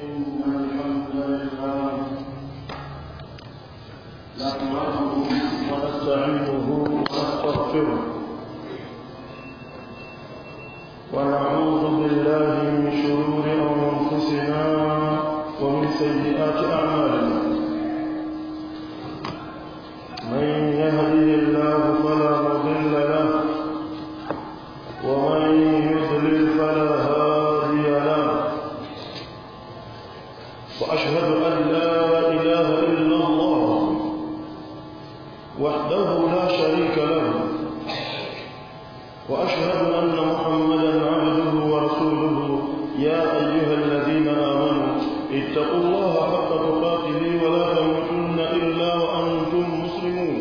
إن الحمد لله نحمده ونستعينه ونستغفره ونعوذ بالله من شرور أنفسنا ومن سيئات أعمالنا من يهده الله فلا مضل له ومن يضلل فلا هادي له وأشهد أن لا إله إلا الله وحده لا شريك له وأشهد أن محمدا عبده ورسوله يا أيها الذين آمنوا اتقوا الله حق تقاته ولا تموتن إلا وأنتم مسلمون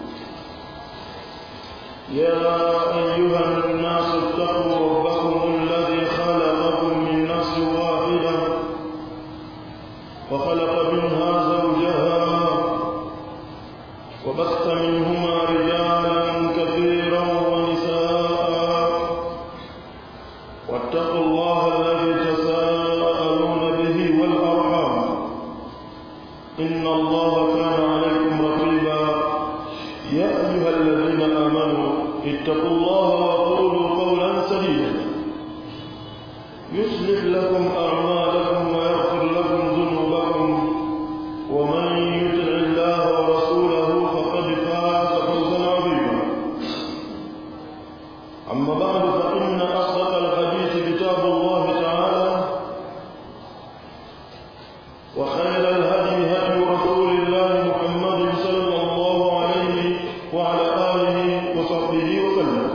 يا أيها الناس اتقوا ربكم الذي خلقكم من نفس واحدة وخلق منها زوجها وبث منهما رجالا كثيرا ونساء واتقوا الله الذي تساءلون به والأرحام إن الله كان عليكم رقيبا يا أيها الذين آمنوا اتقوا الله وقولوا قولا سديدا يصلح لكم أعمالكم ويغفر لكم ذنوبكم ومن يطع الله ورسوله فقد فاز فوزا عظيما أما بعد فإن أصدق الحديث كتاب الله تعالى وخير الهدي هدي رسول الله محمد صلى الله عليه وعلى آله وصحبه وسلم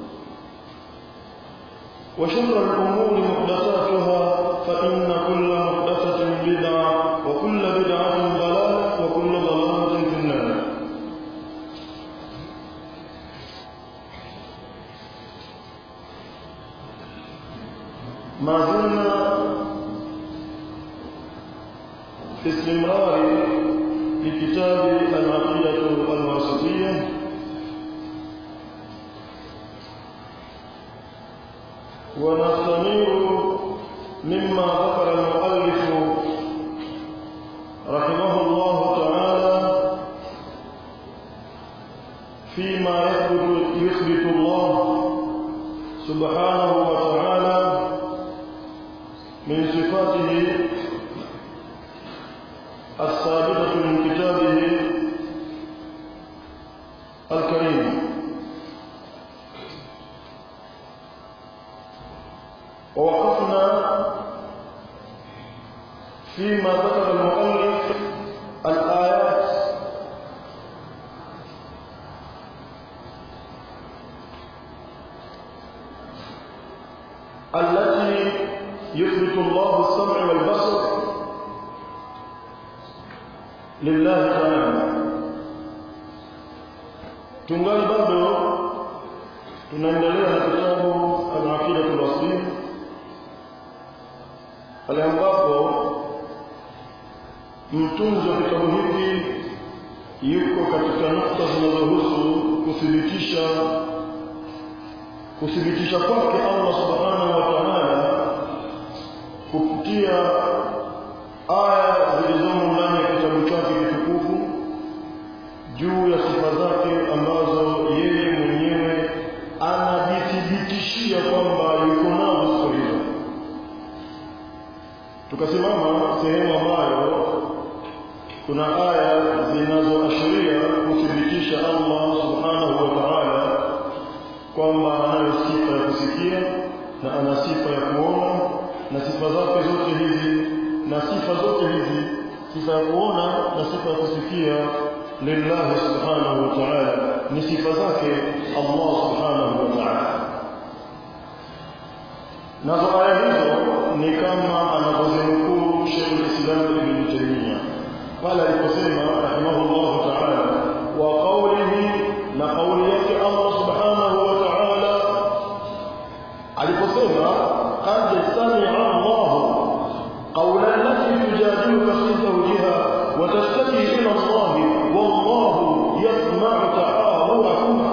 وشر الأمور محدثاتها فإن كل محدثة بدعة وكل بدعة ضلالة وكل ضلالة في النار ما زلنا في استمرار لكتاب العقيدة الواسطية ونستمر مما ذكر المؤلف رحمه الله تعالى فيما يثبت يثبت الله سبحانه وتعالى من صفاته الثابتة من كتابه الكريم ووقفنا فيما ذكر المؤلف الآيات التي يثبت الله السمع والبصر لله تعالى tungali bado tunaendelea na kitabu al-aqida al-wasiyya pale ambapo mtunzi wa kitabu hiki yuko katika nukta zinazohusu kuthibitisha kuthibitisha kwake Allah subhanahu wa ta'ala kupitia aya zilizomo ndani ya kitabu chake kitukufu juu ya sifa zake ambazo yeye mwenyewe anajithibitishia kwamba yuko nazo sifa hizo tukasimama sehemu ambayo kuna aya zinazoashiria kuthibitisha Allah subhanahu wa ta'ala kwamba anayo sifa ya kusikia na ana sifa ya kuona na sifa zake zote hizi na sifa zote hizi sifa ya kuona na sifa ya kusikia lillahi subhanahu wa ta'ala ni sifa zake Allah subhanahu wa ta'ala nazo aya hizo ni kama anavyozimkuu Sheikh al-Islam Ibn Taymiyyah pale aliposema rahimahullah ta'ala wa qawlihi na qawli yake Allah subhanahu wa ta'ala aliposema qad sami'a Allah qawla allati tujadiluka fi zawjiha wa tashtaki ila Allah wallahu yasma'u ta'awuhuma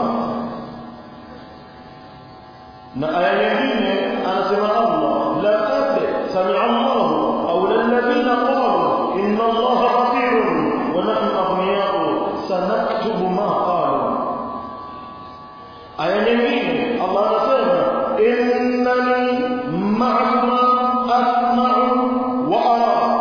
na aya nyingine anasema Allah la qad sami'a Allah qawla allati innani ma'akuma asma'u wa ara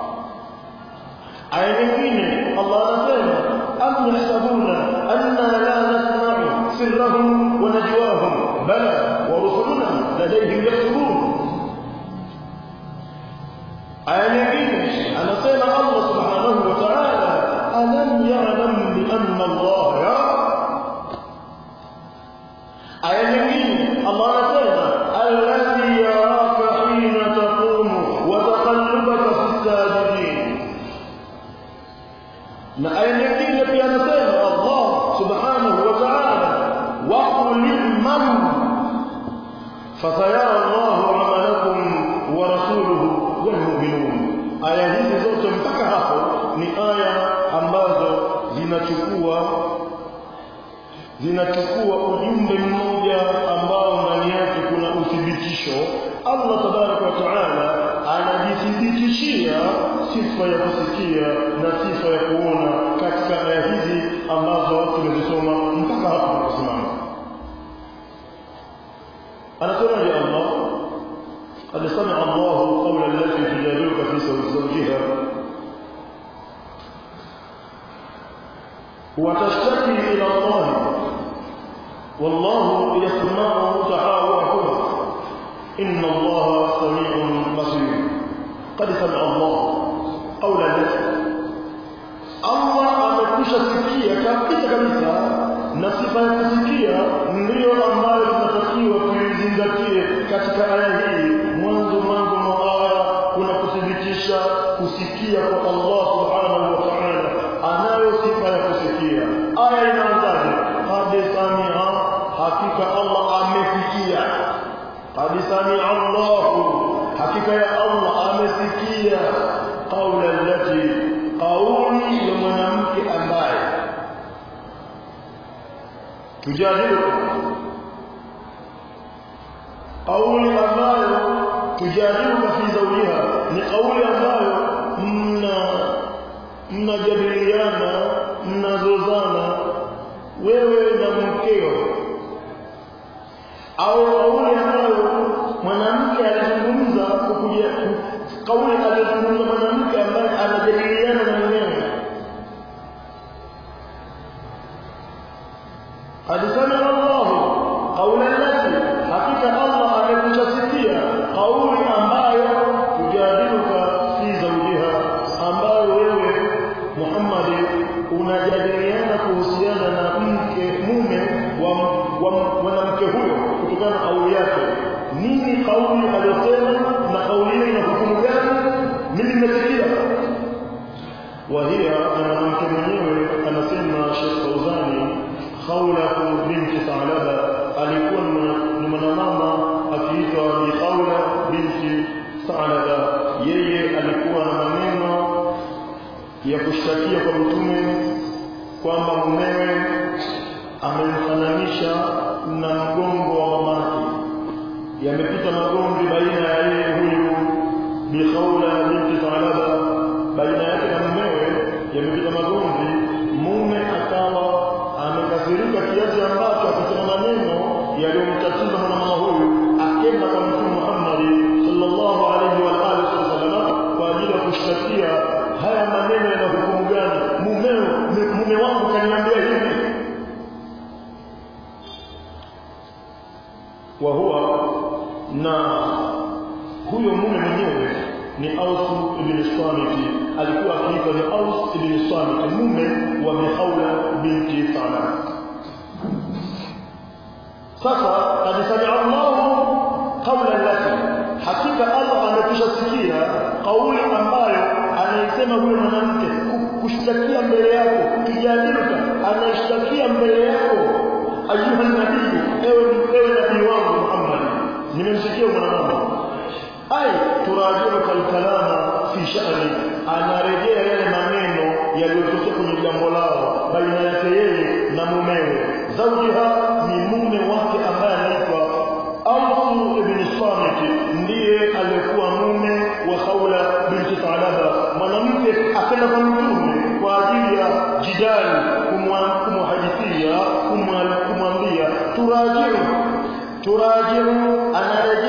aya nyingine Allah anasema am yahsabuna anna la nasma'u sirrahum wa najwahum bala wa rusuluna ladayhim yaktubun aya nyingine anasema Allah subhanahu wa ta'ala alam ya'lam bi anna Allah yara aya nyingine Allah anasema alladhi yaraka hina taqumu wa taqallubaka fi sajidin na aya nyingine pia anasema Allah subhanahu wa ta'ala wa qul i'malu fasayara Allah 'amalakum wa rasuluhu wal mu'minun aya hizi zote mpaka hapo ni aya ambazo zinachukua zinachukua ujumbe mmoja ambao ndani yake kuna uthibitisho Allah tabaraka wa taala anajithibitishia sifa ya kusikia na sifa ya kuona katika aya hizi ambazo tumezisoma mpaka hapo tunaposimama anasema ya Allah قد سمع الله قول التي تجادلك في زوجها وتشتكي إلى الله والله يسمع تحاوركما إن الله سميع بصير قد سمع الله قول التي Allah amekwisha sikia kabisa kabisa na sifa ya kusikia ndiyo ambayo tunatakiwa tuizingatie katika aya hii mwanzo mwanzo mwa aya kuna kuthibitisha kusikia kwa Allah subhanahu wa ta'ala anayo sifa ya kusikia aya inaanzaje qad samia hakika Allah amesikia qad samia Allah hakika ya Allah amesikia qaula allati qauli ya mwanamke ambaye tujadilu kauli ambayo tujadilu fi zawjiha ni kauli ambayo mna mnajadiliana mnazozana wewe na mkeo au kauli ambayo mwanamke alizungumza kukuja kauli alizungumza mwanamke ambaye anajadiliana na mumewe قد سمع الله قول التي حقيقة الله amekushasikia kauli ambayo tujadiluka fi zawjiha ambayo wewe Muhammad unajadiliana kuhusiana na mke mume wa mwanamke huyo kutokana na kauli yake nini kauli aliyosema na kauli hiyo ina hukumu gani mimi nimesikia وهي أنا mwanamke mwenyewe anasema Sheikh Fauzani Khawla binti Thalaba alikuwa ni mwanamama akiitwa Bi Khawla binti Thalaba yeye alikuwa na maneno ya kushtakia kwa mtume kwamba mumewe amemfananisha na mgongo wa mamake yamepita magomvi baina ya yeye huyu Bi Khawla binti Thalaba baina yake na mumewe yamepita magomvi mume akawa amekasirika kiasi ambacho akisema maneno yaliyomtatiza mwanamama huyu akenda kwa mtume Muhammad sallallahu alaihi wa alihi wasallam kwa ajili ya kushtakia haya maneno yana hukumu gani mumeo mume wangu kaniambia hivi wa huwa na huyo mume mwenyewe ni Aus ibn Samit alikuwa akiitwa ni Aus ibn Samit mume wa Mihaula binti Salam sasa qad sami'a Allah qawla allati hakika Allah amekwisha sikia kauli ambayo anaisema huyo mwanamke kushtakia mbele yako kijadilika anashtakia mbele yako ayuha nabii ewe ewe nabii wangu Muhammad nimemsikia mwanamama ai turajiu kalkalama fi sha'ni anarejea yale maneno yaliyotokea kwenye jambo lao baina yake yeye na mumewe zawjiha ni mume wake ambaye anaitwa Auf ibn Samit ndiye aliyekuwa mume wa Khawla binti Thalaba mwanamke akaenda kwa mtume kwa ajili ya jidali kumhadithia kumwambia turajiu turajiu anarejea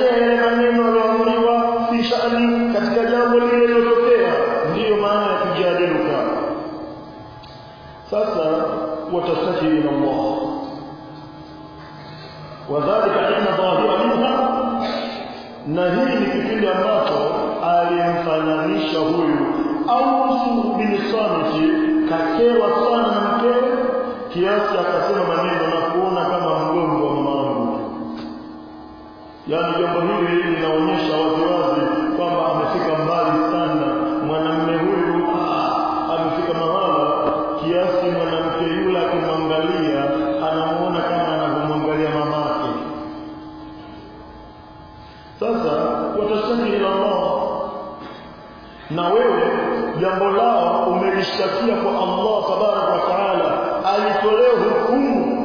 na hii ni kipindi ambacho alimfananisha huyu Aus bin Samit kakewa sana na mkewe kiasi akasema maneno na kuona kama mgongo wa mamangu yaani jambo hili linaonyesha waziwazi kwamba amefika mbali sana mwanamume huyu ah, amefika mahala kiasi mwanamke yule akimwangalia anamuona kama anavyomwangalia mamake sasa watashtaki ila Allah na wewe jambo lao umelishtakia kwa Allah tabaraka wa taala alitolee hukumu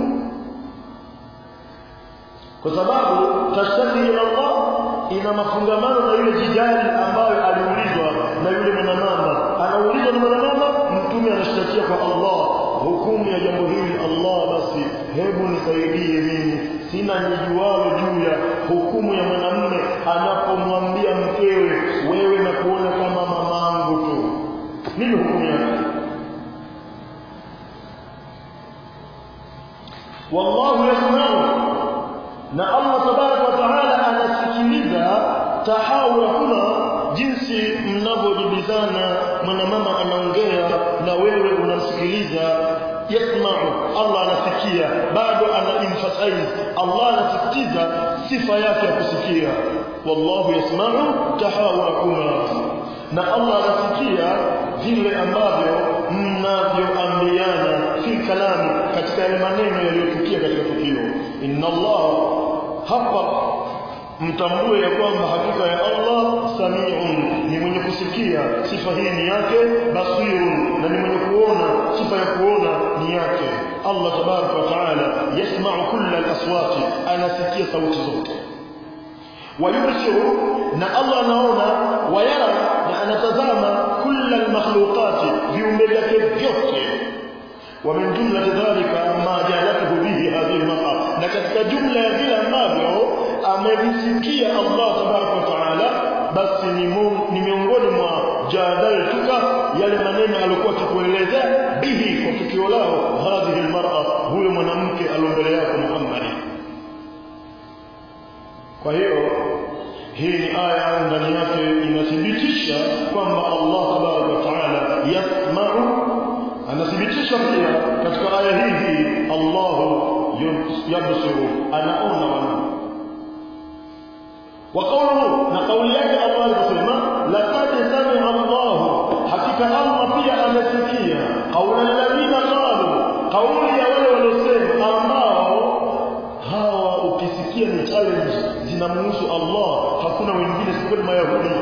kwa sababu tashtaki ila Allah ina mafungamano na yule jidali ambayo aliulizwa na yule mwanamama anaulizwa na mwanamama mtume anashtakia kwa Allah hukumu ya jambo hili Allah basi hebu nisaidie mimi sina nijualo juu ya hukumu ya mwanamume anapomwambia mkewe wewe na kuona kama mamangu tu nini hukumu yake wallahu yasmau na Allah tabaraka wa taala anasikiliza tahawurakuna jinsi mnavyojibizana mwanamama anaongea na wewe unamsikiliza yasmau Allah anasikia bado ana emphasize Allah anasisitiza sifa yake ya kusikia wallahu yasmau tahawurakuma na Allah anasikia vile ambavyo mnavyoambiana fi kalamu katika yale maneno yaliyotukia katika tukio inna Allah hapa mtambue ya kwamba hakika ya Allah samiun ni mwenye kusikia sifa hii ni yake basirun na ni mwenye kuona sifa ya kuona ni yake Allah tabaraka wa taala yasma'u kulla al-aswati anasikia sauti zote wayubsiru na Allah anaona wayara na anatazama kulla al-makhluqati viumbe vyake vyote ومن جملة ذلك ما جعلته به هذه المرأة لكن جملة vile ambavyo amelisikia Allah tabaraka wa taala basi ni miongoni mwa jadaltuka yale maneno alikuwa akikuelezea bihi kwa tukio lao hadhihi almar'a huyo mwanamke aliombele yako Muhammad kwa hiyo hii ni aya ndani yake inathibitisha kwamba Allah tabaraka wa taala yasma'u anathibitisha pia katika aya hii hii Allahu yabsiru anaona wana وقوله نقول yake Allah alisema laqad sami'a Allah hakika Allah pia amesikia qaula alladhina qalu qauli ya wale waliosema ambao hawa ukisikia ni challenge zinamhusu Allah hakuna wengine sikweli mayahudi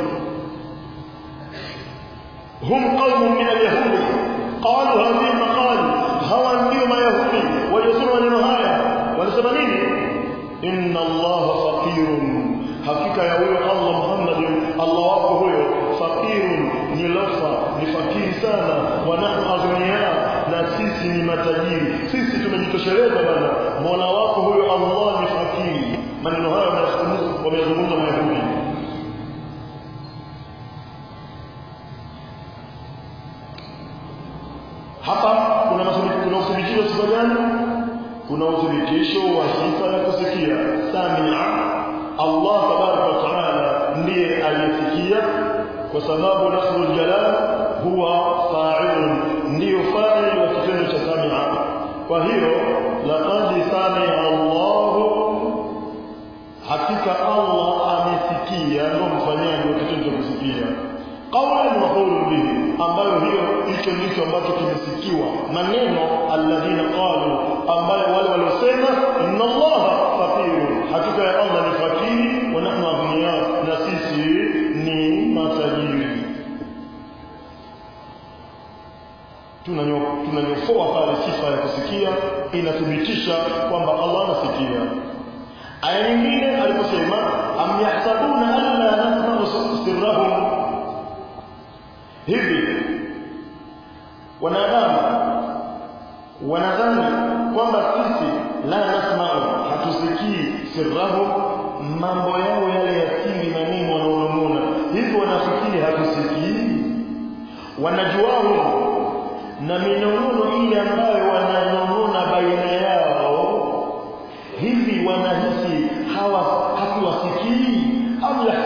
hum qaumun min alyahudi qalu hadhihi maqal hawa ndio mayahudi waliosema maneno haya walisema nini inna Allah faqirun hakika ya huyo Allah Muhammad Allah wako huyo fakirun ni lofa ni fakiri sana wa nahnu aghniya na sisi ni matajiri sisi tumejitosheleza bana Mola wako huyo Allah ni fakiri maneno hayo wameyazungumza Mayahudi hapa kuna kuna uthibitisho sifa gani kuna uthibitisho wa sifa ya kusikia samia Allah tabaraka wa taala ndiye aliyesikia kwa sababu lafzul jalal huwa fa'il ndiyo fa'il wa kitendo cha samia kwa hiyo laqad samia Allah hakika Allah amesikia ndio mfanyaji wa kitendo cha kusikia qawlan wa qawlun bihi ambayo hiyo hicho ndicho ambacho kimesikiwa maneno alladhina qalu ambayo wale waliosema inna Allah faqir hakika ya Allah ni fakiri wa nahnu aghniya na sisi ni matajiri tunanyofoa pale sifa ya kusikia inathibitisha kwamba Allah anasikia aya nyingine aliposema am yahsabuna alla nasma'u sirrahum hivi wanadamu wanadhani kwamba sisi la nasma'u hatusikii sirrahu mambo yao yale ya siri maneno wanaonong'ona hivi wanafikiri hatusikii wanajuao na minong'ono ile ambayo wananong'ona baina yao hivi wanahisi hawa hatuwasikii au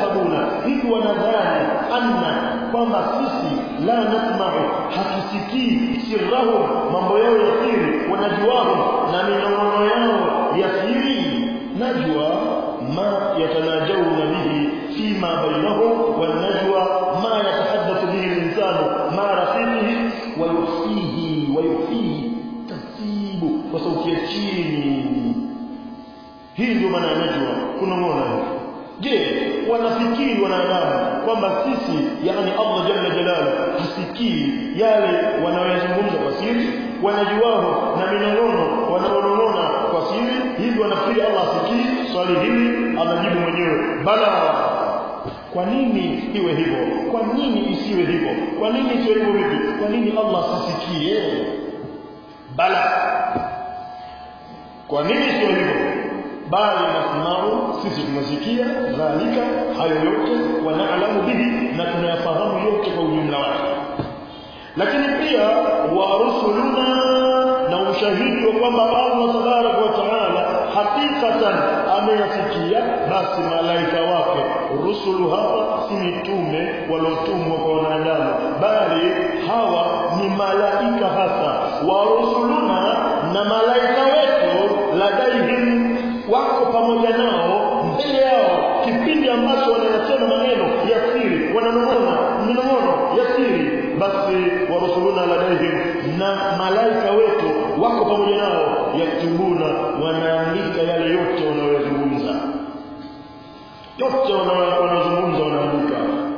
kwamba sisi la nasma'u hatusikii sirrahum mambo yao ya siri wanajuahum na minong'ono yao ya siri najwa ma yatanajawna bihi fima bainahum والنجوى ما يتحدث به الإنسان مع رفيقه ويخفيه ويخفيه taratibu kwa sauti ya chini hii ndio maana ya najwa kunong'ona je wanafikiri wanadamu kwamba sisi yani Allah jalla jalalu hasikii yale wanayozungumza kwa siri wanajuao na minong'ono wanaonong'ona kwa siri hivi wanafikiri Allah hasikii swali hili anajibu mwenyewe bala kwa nini iwe hivyo kwa nini isiwe hivyo kwa nini isiwe hivyo vipi kwa nini Allah asisikie bala kwa nini isiwe hivyo bali nasmau sisi tunasikia dhalika hayo yote wanaalamu bihi na tunayafahamu yote kwa ujumla wake lakini pia wa rusuluna na ushahidi wa kwamba Allah tabaraka wa taala hakikatan ameyasikia basi malaika wake rusulu hapa si mitume waliotumwa kwa wanadamu bali hawa ni malaika hasa wa rusuluna na malaika wetu ladaihim wako pamoja nao mbele yao kipindi ambacho wanayasema maneno ya siri wananong'ona minong'ono ya siri basi warusuluna ladaihim na malaika wetu wako pamoja nao yaktubuna wanaandika yale yote wanayozungumza yote wanayozungumza wanaandika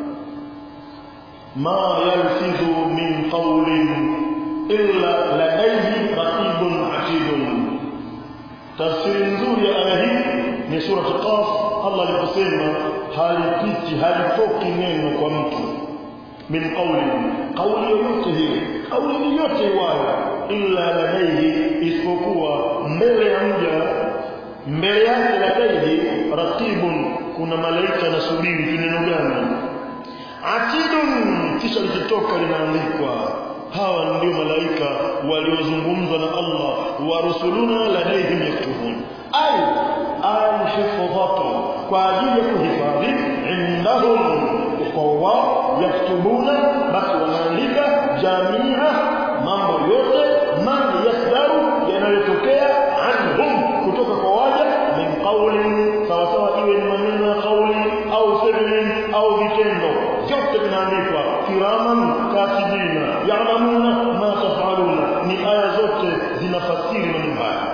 ma yalfidhu min qawlin illa ladaihi raqibun atidun tafsiri nzuri ya aya hii ni sura Qaf Allah aliposema halipiti halitoki neno kwa mtu min qawli qawli yoyote hiyo qawli yoyote iwayo illa ladaihi isipokuwa mbele ya mja mbele yake ladaihi raqibun kuna malaika nasubiri kineno gani atidun kisha likitoka linaandikwa hawa ndio malaika waliozungumzwa na Allah wa rusuluna ladaihim yaktubun ay alhifdhatu kwa ajili ya kuhifadhi indahum kwa wao yaktubuna basi wanaandika jamia mambo yote man yasdaru yanayotokea anhum kutoka kwa waja min qawlin sawasawa iwe ni maneno ya kauli au fi'lin au vitendo vyote vinaandikwa kiraman katibina ya'lamuna ma taf'aluna ni aya zote zinafasiri maneno haya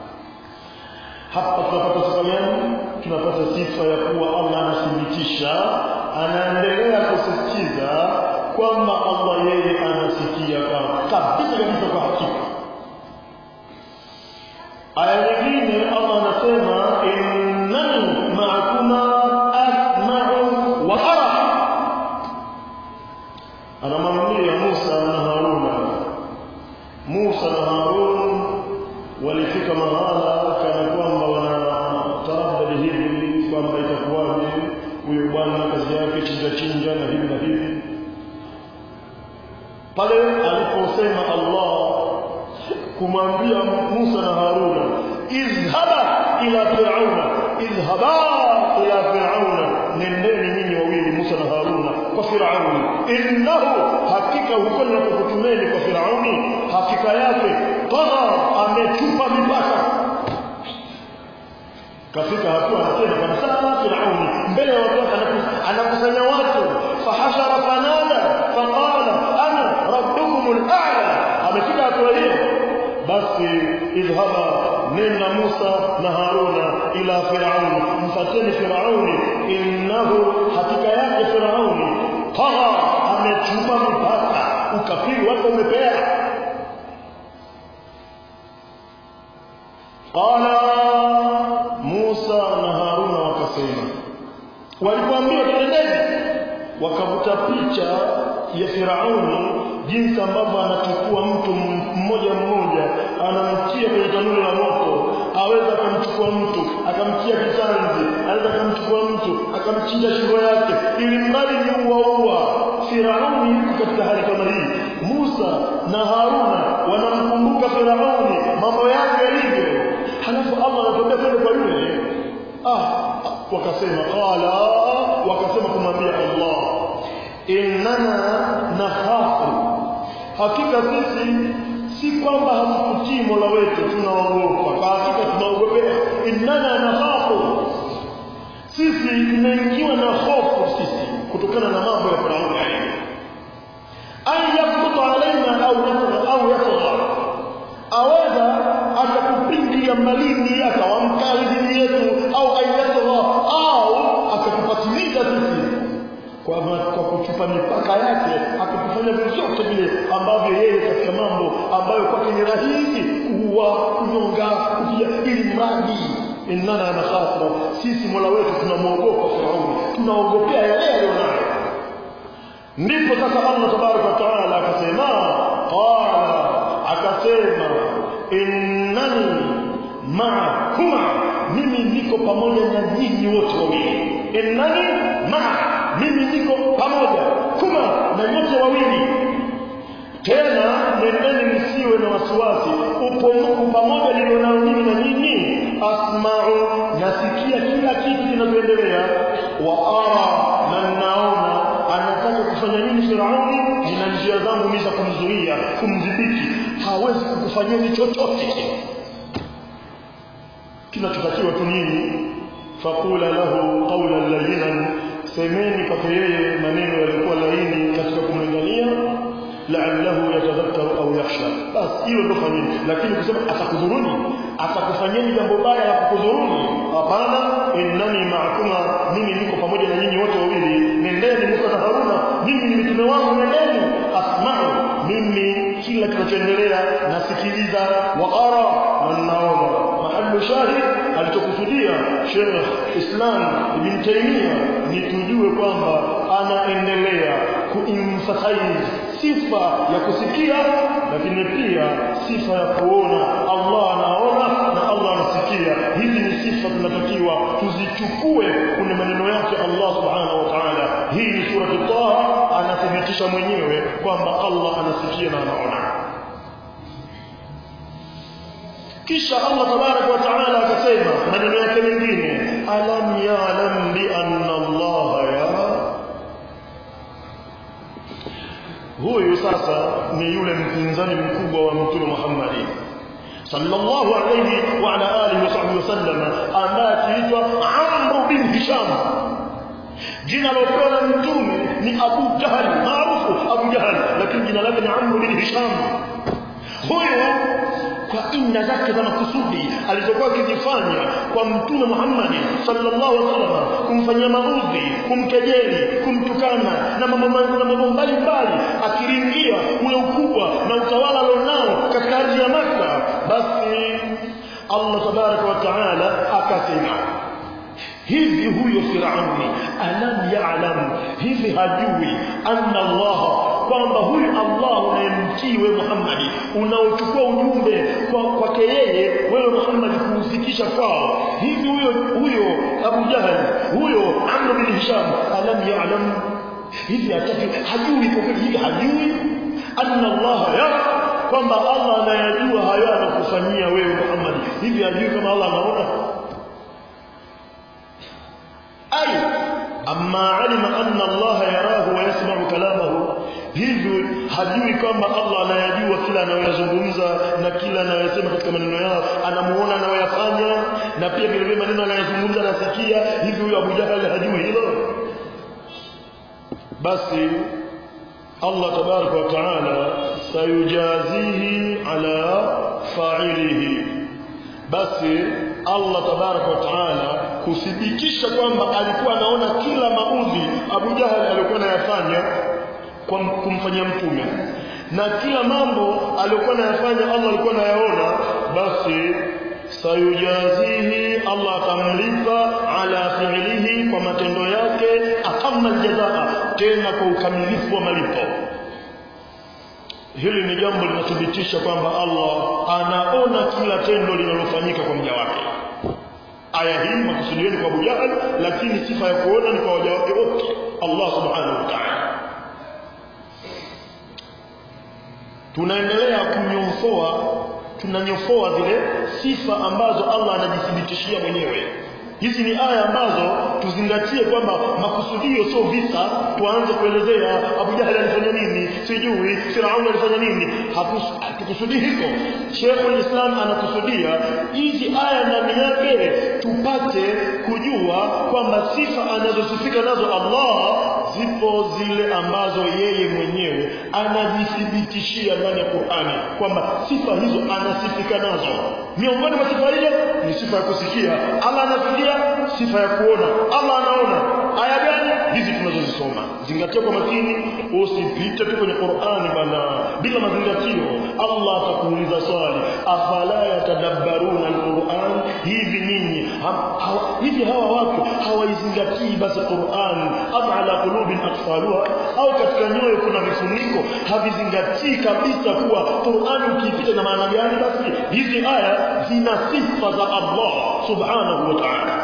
hapa tunapata sifa gani tunapata sifa ya kuwa Allah anathibitisha anaendelea kusisitiza kwamba Allah yeye anasikia kabisa kabisa kwa hakika aya nyingine Allah anasema innani ma'akuma asma'u wa ara anamwambia Musa na Haruna Musa na Harun walifika mahala kana kwamba wanataabadi hivi kwamba itakuwaje huyo bwana kazi yake chinja chinja na hivi na hivi pale aliposema Allah kumwambia Musa na Haruna izhaba ila fir'auna izhaba ila fir'auna nendeni nyinyi wawili Musa na Haruna kwa Firauni innahu hakika huko ninapokutumeni kwa Firauni hakika yake tagha amechupa mipaka kafika hatua anasema kabisa Firauni mbele ya watu anakusanya watu fahashara fanada faqala ana rabbukum al-a'la amefika hatua hiyo basi idhhaba nenda Musa na Haruna ila Firauni mfateni Firauni innahu hakika yake Firauni tagha amechupa mipaka ukafiri wake umepea qala Musa na Haruna wakasema walipoambiwa twendeni wakavuta picha ya Firauni jinsi ambavyo anachukua mtu mmoja mmoja anamtia kwenye tanuru la moto aweza akamchukua mtu akamtia kitanzi aweza akamchukua mtu akamchinja shingo yake ili mradi ni uwaua Firauni yuko katika hali kama hii Musa na Haruna wanamkumbuka Firauni mambo yake yalivyo halafu Allah anatuambia twende kwa yule ah wakasema qala wakasema kumwambia Allah innani innana nakhafu hakika sisi si kwamba hatukutii mola wetu tunaogopa kwa hakika tunaogopea innana nakhafu sisi tumeingiwa na hofu sisi kutokana na mambo ya firauni an yakruta alaina au au yatgha aweza akakupindia malini akawamkali dini yetu au ayatgha au akakupatiliza sisi kwa, kwa kuchupa mipaka yake akakufanya vyovyote vile ambavyo yeye katika mambo ambayo kwake ni rahisi kuua kunyonga kutia ili mradi innana nakhafu sisi mola wetu tunamwogopa firauni tunaogopea yale aliyonayo ndipo sasa allah tabaraka wa taala akasema qala akasema innani maakuma mimi niko pamoja na nyinyi wote wawili innani maa mimi niko pamoja kuma na nyote wawili tena nendeni msiwe na wasiwasi upo pamoja nilionao mimi na nyinyi asma'u nasikia kila kitu kinachoendelea wa ara na ninaona anataka kufanya nini Firauni nina njia zangu mimi za kumzuia kumdhibiti hawezi kukufanyeni chochote kinachotakiwa tu nini faqula lahu qawlan layyinan semeni kwake yeye maneno yalikuwa laini katika kumlingania la'allahu yatadhakkaru au yakhsha bas hiyo ndio fanyeni lakini kusema atakudhuruni atakufanyeni jambo baya la kukudhuruni hapana innani ma'akuma mimi niko pamoja na nyinyi wote wawili nendeni Musa na Haruna mimi ni mitume wangu nendeni asma'u mimi kila kinachoendelea nasikiliza wa ara na naona mahallu shahid alichokusudia Sheikh Islam Ibn Taymiyyah ni tujue kwamba anaendelea kuemphasize sifa ya kusikia lakini pia sifa ya kuona Allah anaona na Allah anasikia hizi ni sifa tunatakiwa tuzichukue kwenye maneno yake Allah subhanahu wa ta'ala hii ni sura Taha anathibitisha mwenyewe kwamba Allah anasikia na anaona kisha Allah tabarak wa taala akasema maneno yake mengine alam ya'lam bi anna Allah yara huyu sasa ni yule mpinzani mkubwa wa mtume Muhammad sallallahu alayhi wa ala alihi wa wasallam ambaye akiitwa Amr bin Hisham jina lopewa na mtume ni Abu Jahal maarufu Abu Jahal lakini jina lake ni Amr bin Hisham huyu kwa inna zake za makusudi alizokuwa akizifanya kwa mtume Muhammad sallallahu alaihi wasallam kumfanyia maudhi kumkejeli kumtukana na mambo na mambo mbalimbali akiringia ule ukubwa na utawala alionao katika ardhi ya Makka basi Allah tabaraka wa taala akasema hivi huyo Firauni alam ya'lam hivi hajui anna Allah kwamba huyu Allah unayemtii wewe Muhammad unaochukua ujumbe kwa kwake yeye wewe Muhammad kuufikisha kwao hivi huyo huyo Abu Jahal huyo Amr bin Hisham alam ya'lam hivi hataki hajui kwa kweli hivi hajui anna Allah yara kwamba Allah anayajua hayo anakufanyia wewe Muhammad hivi hajui kama Allah anaona أي أما علم أن الله يراه ويسمع كلامه hivyo hajui kwamba Allah anayajua kila anayoyazungumza na kila anayosema katika maneno yao anamuona anayoyafanya na pia vile vile maneno anayozungumza anasikia hivyo huyo Abu Jahal hajui hilo basi Allah tabaraka wa taala sayujazihi ala fa'ilihi basi Allah tabaraka wa taala kuthibitisha kwamba alikuwa anaona kila maudhi Abu Jahal alikuwa anayafanya kwa kumfanyia mtume na kila mambo aliyokuwa anayafanya Allah alikuwa anayaona basi sayujazihi Allah atamlipa ala fi'lihi kwa matendo yake akamma aljazaa tena kwa ukamilifu wa malipo hili ni jambo linathibitisha kwamba Allah anaona kila tendo linalofanyika kwa mja wake aya hii makusudieni kwa Abu Jahal lakini sifa ya kuona ni kwa waja wake wote Allah subhanahu wa ta'ala tunaendelea kunyofoa tunanyofoa zile sifa ambazo Allah anajithibitishia mwenyewe hizi ni aya ambazo tuzingatie kwamba makusudio sio visa tuanze kuelezea Abu Jahal alifanya nini sijui Firaun alifanya nini hatukusudii hivyo Sheikh Islam anakusudia hizi aya ndani yake tupate kujua kwamba sifa anazosifika nazo Allah zipo zile ambazo yeye mwenyewe anajithibitishia ndani ya Qur'ani kwamba sifa hizo anasifika nazo miongoni mwa sifa hizo ni sifa ya kusikia Allah anasikia sifa ya kuona Allah anaona aya gani hizi tunazozisoma zingatia kwa makini usipite tu kwenye Qur'ani bana bila mazingatio Allah atakuuliza swali afala yatadabbaruna alquran hivi ninyi hivi hawa watu hawaizingatii basi Qur'an am ala qulubin aqfaluha au katika nyoyo kuna vifuniko havizingatii kabisa kuwa Qur'an ukiipita na maana gani basi hizi aya zina sifa za Allah subhanahu wa ta'ala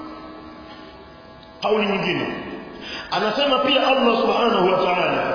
kauli nyingine anasema pia Allah subhanahu wa ta'ala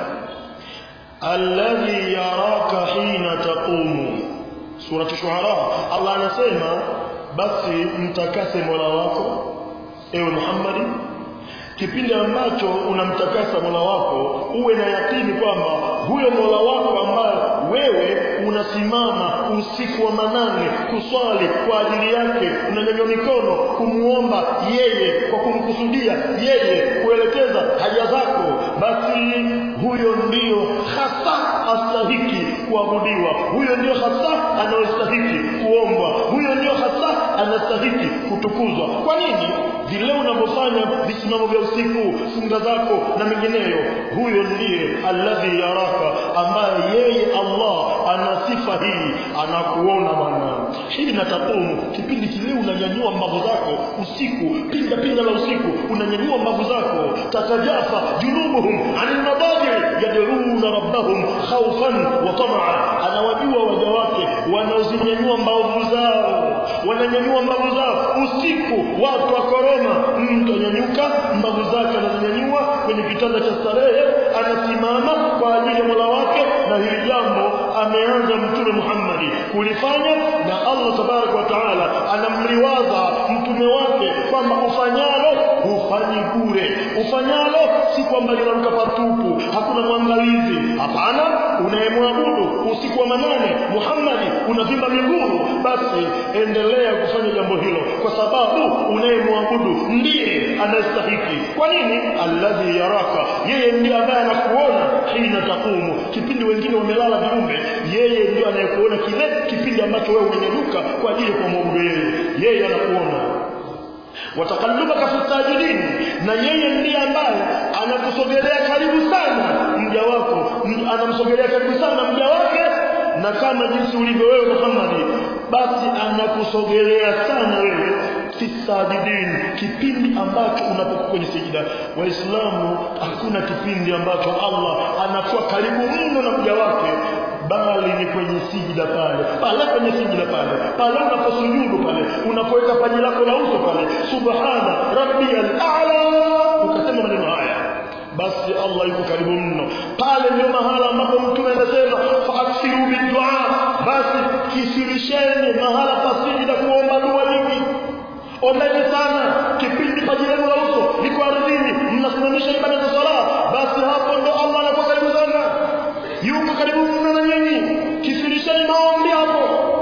alladhi yaraka hina taqumu sura shuara Allah anasema basi mtakase Mola wako ewe Muhammad kipindi ambacho unamtakasa Mola wako uwe na yakini kwamba huyo Mola wako ambaye wewe unasimama usiku wa manane kuswali kwa ajili yake unanyanyua mikono kumuomba yeye kwa kumkusudia yeye kuelekeza haja zako basi huyo ndiyo hasa astahiki kuabudiwa huyo ndiyo hasa anayostahiki kuombwa huyo ndiyo hasa anastahiki kutukuzwa kwa nini vile unavyofanya visimamo vya usiku funga zako na mengineyo huyo ndiye alladhi yaraka ambaye yeye Allah ana sifa hii anakuona bwana hii natakumu kipindi kile unanyanyua mbavu zako usiku pinda pinda la usiku unanyanyua mbavu zako tatajafa junubuhum anil madaji yad'una rabbahum khawfan wa tamaa anawajua waja wake wanaozinyanyua mbavu zao wananyanyua mbavu zao usiku watu wa korona mtu anyanyuka mbavu zake anazinyanyua kwenye kitanda cha starehe anasimama kwa ajili ya Mola wake na hili jambo ameanza mtume Muhammad kulifanya na Allah tabarak wa taala anamliwaza mtume wake kwamba ufanyalo hufanyi bure ufanyalo si kwamba linaruka patupu hakuna mwangalizi hapana unayemwabudu usiku wa manane Muhammad unavimba miguu basi endelea kufanya jambo hilo kwa sababu unayemwabudu ndiye anastahiki kwa nini alladhi yaraka yeye ndiye ambaye anakuona hina takumu kipindi wengine wamelala viumbe yeye ndiye anayekuona kile kipindi ambacho wewe umenyanyuka kwa ajili ya kumwabudu yeye yeye anakuona watakallubaka fi sajidin na yeye ndiye ambaye anakusogelea karibu sana mja wako anamsogelea karibu sana mja wake na kama jinsi ulivyo wewe Muhammad basi anakusogelea sana wewe fi sajidin kipindi ambacho unapokuwa kwenye sijida waislamu hakuna kipindi ambacho Allah anakuwa karibu mno na mja wake bali ni kwenye sijida pale pale kwenye sijida pale pale unaposujudu pale unapoweka paji lako la uso pale subhana rabbiyal a'la ukasema maneno haya basi Allah yuko karibu mno pale ndio mahala ambapo mtume anasema fa'ksiru bidua basi kisirisheni mahala pa sijida kuomba dua nyingi ombeni sana kipindi paji lenu la uso liko ardhini mnasimamisha ibada za sala basi hapo ndo Allah anakuwa karibu sana yuko karibu mno na nyinyi kisirisheni maombi hapo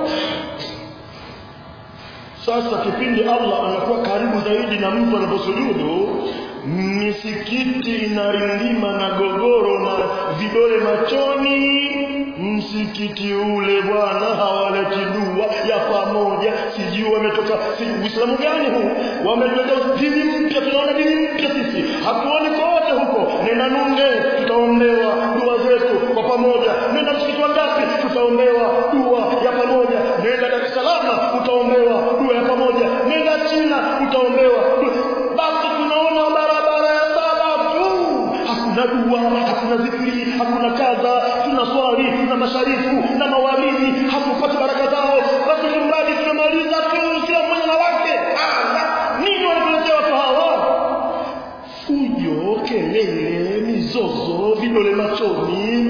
sasa kipindi Allah anakuwa karibu zaidi na mtu anaposujudu misikiti inarindima na gogoro na vidole machoni msikiti ule bwana hawaleti dua ya pamoja sijui wametoka uislamu gani huu wameleta dini mpya tunaona dini mpya sisi hatuoni kote huko nenda nunge tutaombewa dua zetu kwa pamoja nenda msikiti wa ngapi tutaombewa dua ya pamoja nenda Dar es Salaam utaombewa dua ya pamoja nenda China utaombewa basi tunaona barabara ya sala tu hakuna dua hakuna zikri hakuna kadha tuna swali na masharifu na mawalidi hatupati baraka zao basi nyumbani tunamaliza tu kila mmoja na wake nini wanatuletea watu hawa fujo kelele mizozo vidole machoni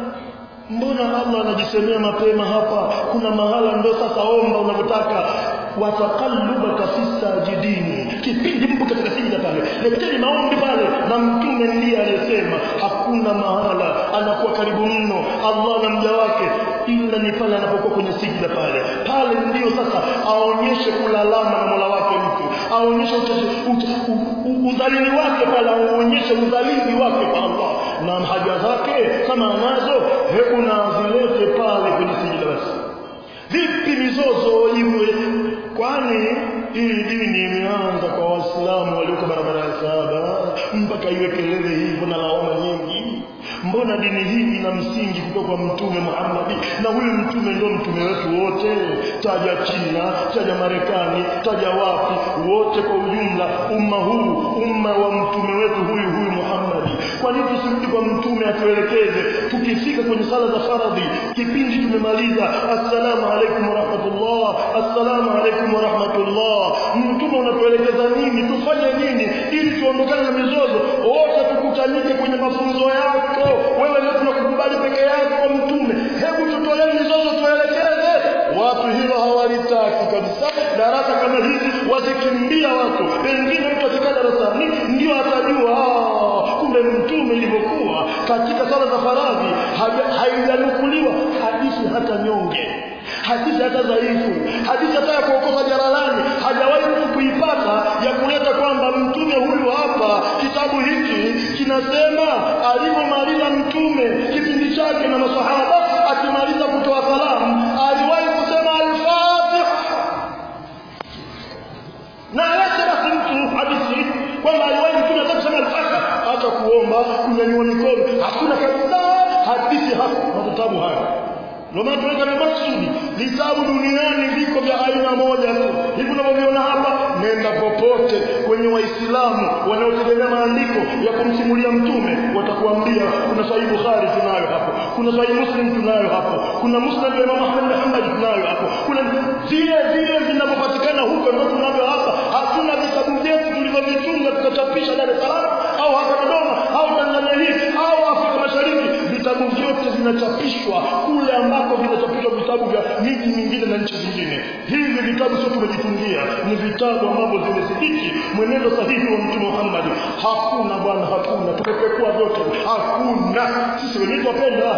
mbona Allah anajisemea mapema hapa kuna mahala ndo sasa omba unavyotaka wa taqallubaka fi sajidin kipindi mpo katika sijida pale leteni maombi pale na mtume ndiye aliyesema hakuna mahala anakuwa karibu mno Allah na mja wake ila ni pale anapokuwa kwenye sijida pale pale ndio sasa aonyeshe kulalama na Mola wake mtu aonyeshe udhalili wake pale aonyeshe udhalili wake kwa Allah na haja zake kama anazo hebu na azilete pale kwenye sijida basi vipi mizozo iwe kwani hii dini imeanza kwa waislamu walioko barabara ya saba mpaka iwe kelele hivyo na lawama nyingi mbona dini hii ina msingi kutoka kwa mtume Muhammad na huyu mtume ndio mtume wetu wote taja China taja Marekani taja wapi wote kwa ujumla umma huu umma wa mtume wetu huyu huyu Muhammad kwa nini tusirudi kwa mtume atuelekeze tukifika kwenye sala za faradhi kipindi tumemaliza assalamu alaikum warahmatullah assalamu alaikum warahmatullah mtume unatuelekeza nini tufanye nini ili tuondokane na mizozo wote tukutanike kwenye mafunzo yako wewe leo tunakukubali peke yako mtume hebu tutolee mizozo tuelekeze watu hilo hawalitaki kabisa darasa kama hizi wazikimbia watu pengine mtu akikaa darasani ndio atajua kumbe mtume ilivyokuwa katika sala za faradhi haijanukuliwa hadithi hata nyonge hadithi hata dhaifu hadithi hata ya kuokoza jalalani hajawahi mtu kuipata ya kuleta kwamba mtume huyu hapa kitabu hiki kinasema alivyomaliza mtume kipindi chake na masahaba akimaliza kutoa salamu aliwahi kusema al-Fatiha na alete basi mtu hadithi kwamba aliwahi mtume hata kusema al-Fatiha hata kuomba kunyanyua mikono hakuna kabisa hadithi hapa vitabu haya ndio maana tunaweka na maksudi vitabu duniani viko vya aina moja tu hivi unavyoviona hapa nenda popote kwenye waislamu wanaotegemea maandiko ya kumsimulia mtume watakuambia kuna sahihi bukhari tunayo hapo kuna sahihi muslim tunayo hapo kuna musnad ya imam ahmad bin hanbal tunayo hapo kuna zile zile vinavyopatikana huko ndio tunavyo hapa hatuna vitabu vyetu tulivyovitunga tukachapisha dar es salaam au hapa dodoma au tanzania hii au afrika mashariki vitabu vyote vinachapishwa kule ambako vinachapishwa vitabu vya miji mingine na nchi zingine hivi vitabu sio tumejitungia ni vitabu ambavyo vimethibiti mwenendo sahihi wa mtume Muhammad hakuna bwana hakuna tumepekua vyote hakuna sisi wenyewe twapenda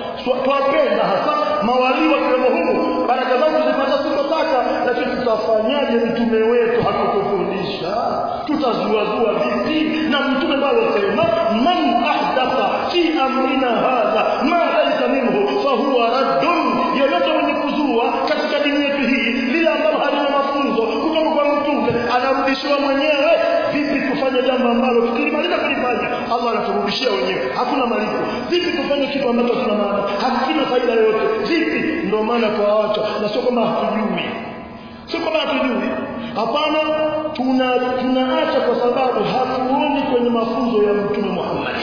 twapenda hasa mawalii wakiwemo humu baraka zao tuzipata sitotaka lakini tutafanyaje mtume wetu hakutufundisha tutazuazua vipi na mtume bado sema man ahdatha fi amrina hadha ma laysa minhu fahuwa raddun yoyote mwenye kuzua katika dini yetu hii lile ambalo halina mafunzo kutoka kwa mtume anarudishiwa mwenyewe vipi tufanye jambo ambalo tukilimaliza kulifanya Allah anaturudishia wenyewe hakuna malipo vipi tufanye kitu ambacho hakina maana hakina faida yoyote vipi ndio maana twaacha na sio kama hatujui sio kama hatujui hapana tuna tunaacha kwa sababu hatuoni kwenye mafunzo ya mtume Muhammad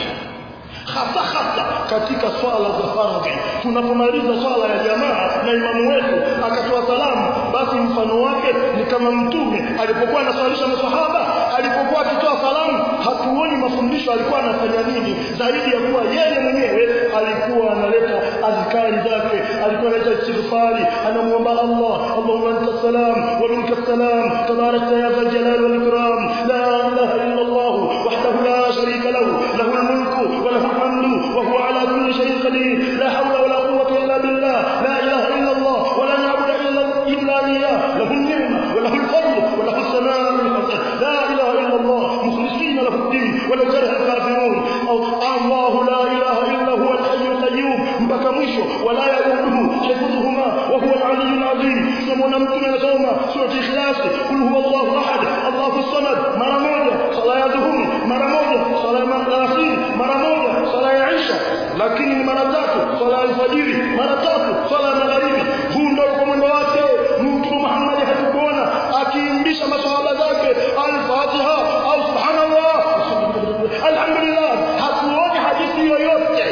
hasa hasa katika swala za faradhi tunapomaliza swala ya jamaa na imamu wetu akatoa salamu basi mfano wake ni kama mtume alipokuwa anaswalisha masahaba alipokuwa akitoa salamu hatuoni mafundisho alikuwa anafanya nini zaidi ya kuwa yeye mwenyewe alikuwa analeta azkari zake alikuwa analeta istighfari anamuomba Allah Allahumma anta salam wa minka salam tabarakta ya dhal jalali wal ikram la ilaha illa Allah wahdahu la sharika lahu lahu al-mulku wa lahu الحمد وهو على كل شيء قدير لا حول ولا قوة إلا بالله لا إله إلا الله ولا نعبد إلا إلا إياه له النعمة وله الفضل وله الثناء الحسن لا إله إلا الله مخلصين له الدين ولو كره الكافرون أو الله لا إله إلا هو الحي القيوم mpaka mwisho wala yaduhu hifdhuhuma wa huwa al-ali al-azim tunamwona mtume anasoma sura ikhlas kul huwa Allahu ahad Allahu samad mara moja sala ya dhuhuri mara moja sala ya maghrib mara moja sala ya isha lakini ni mara tatu sala ya alfajiri mara tatu sala ya magharibi huu ndio kwa mwendo wake mtume Muhammad hatukuona akiimbisha maswahaba zake al-Fatiha au subhanallah alhamdulillah hatuoni hadithi yoyote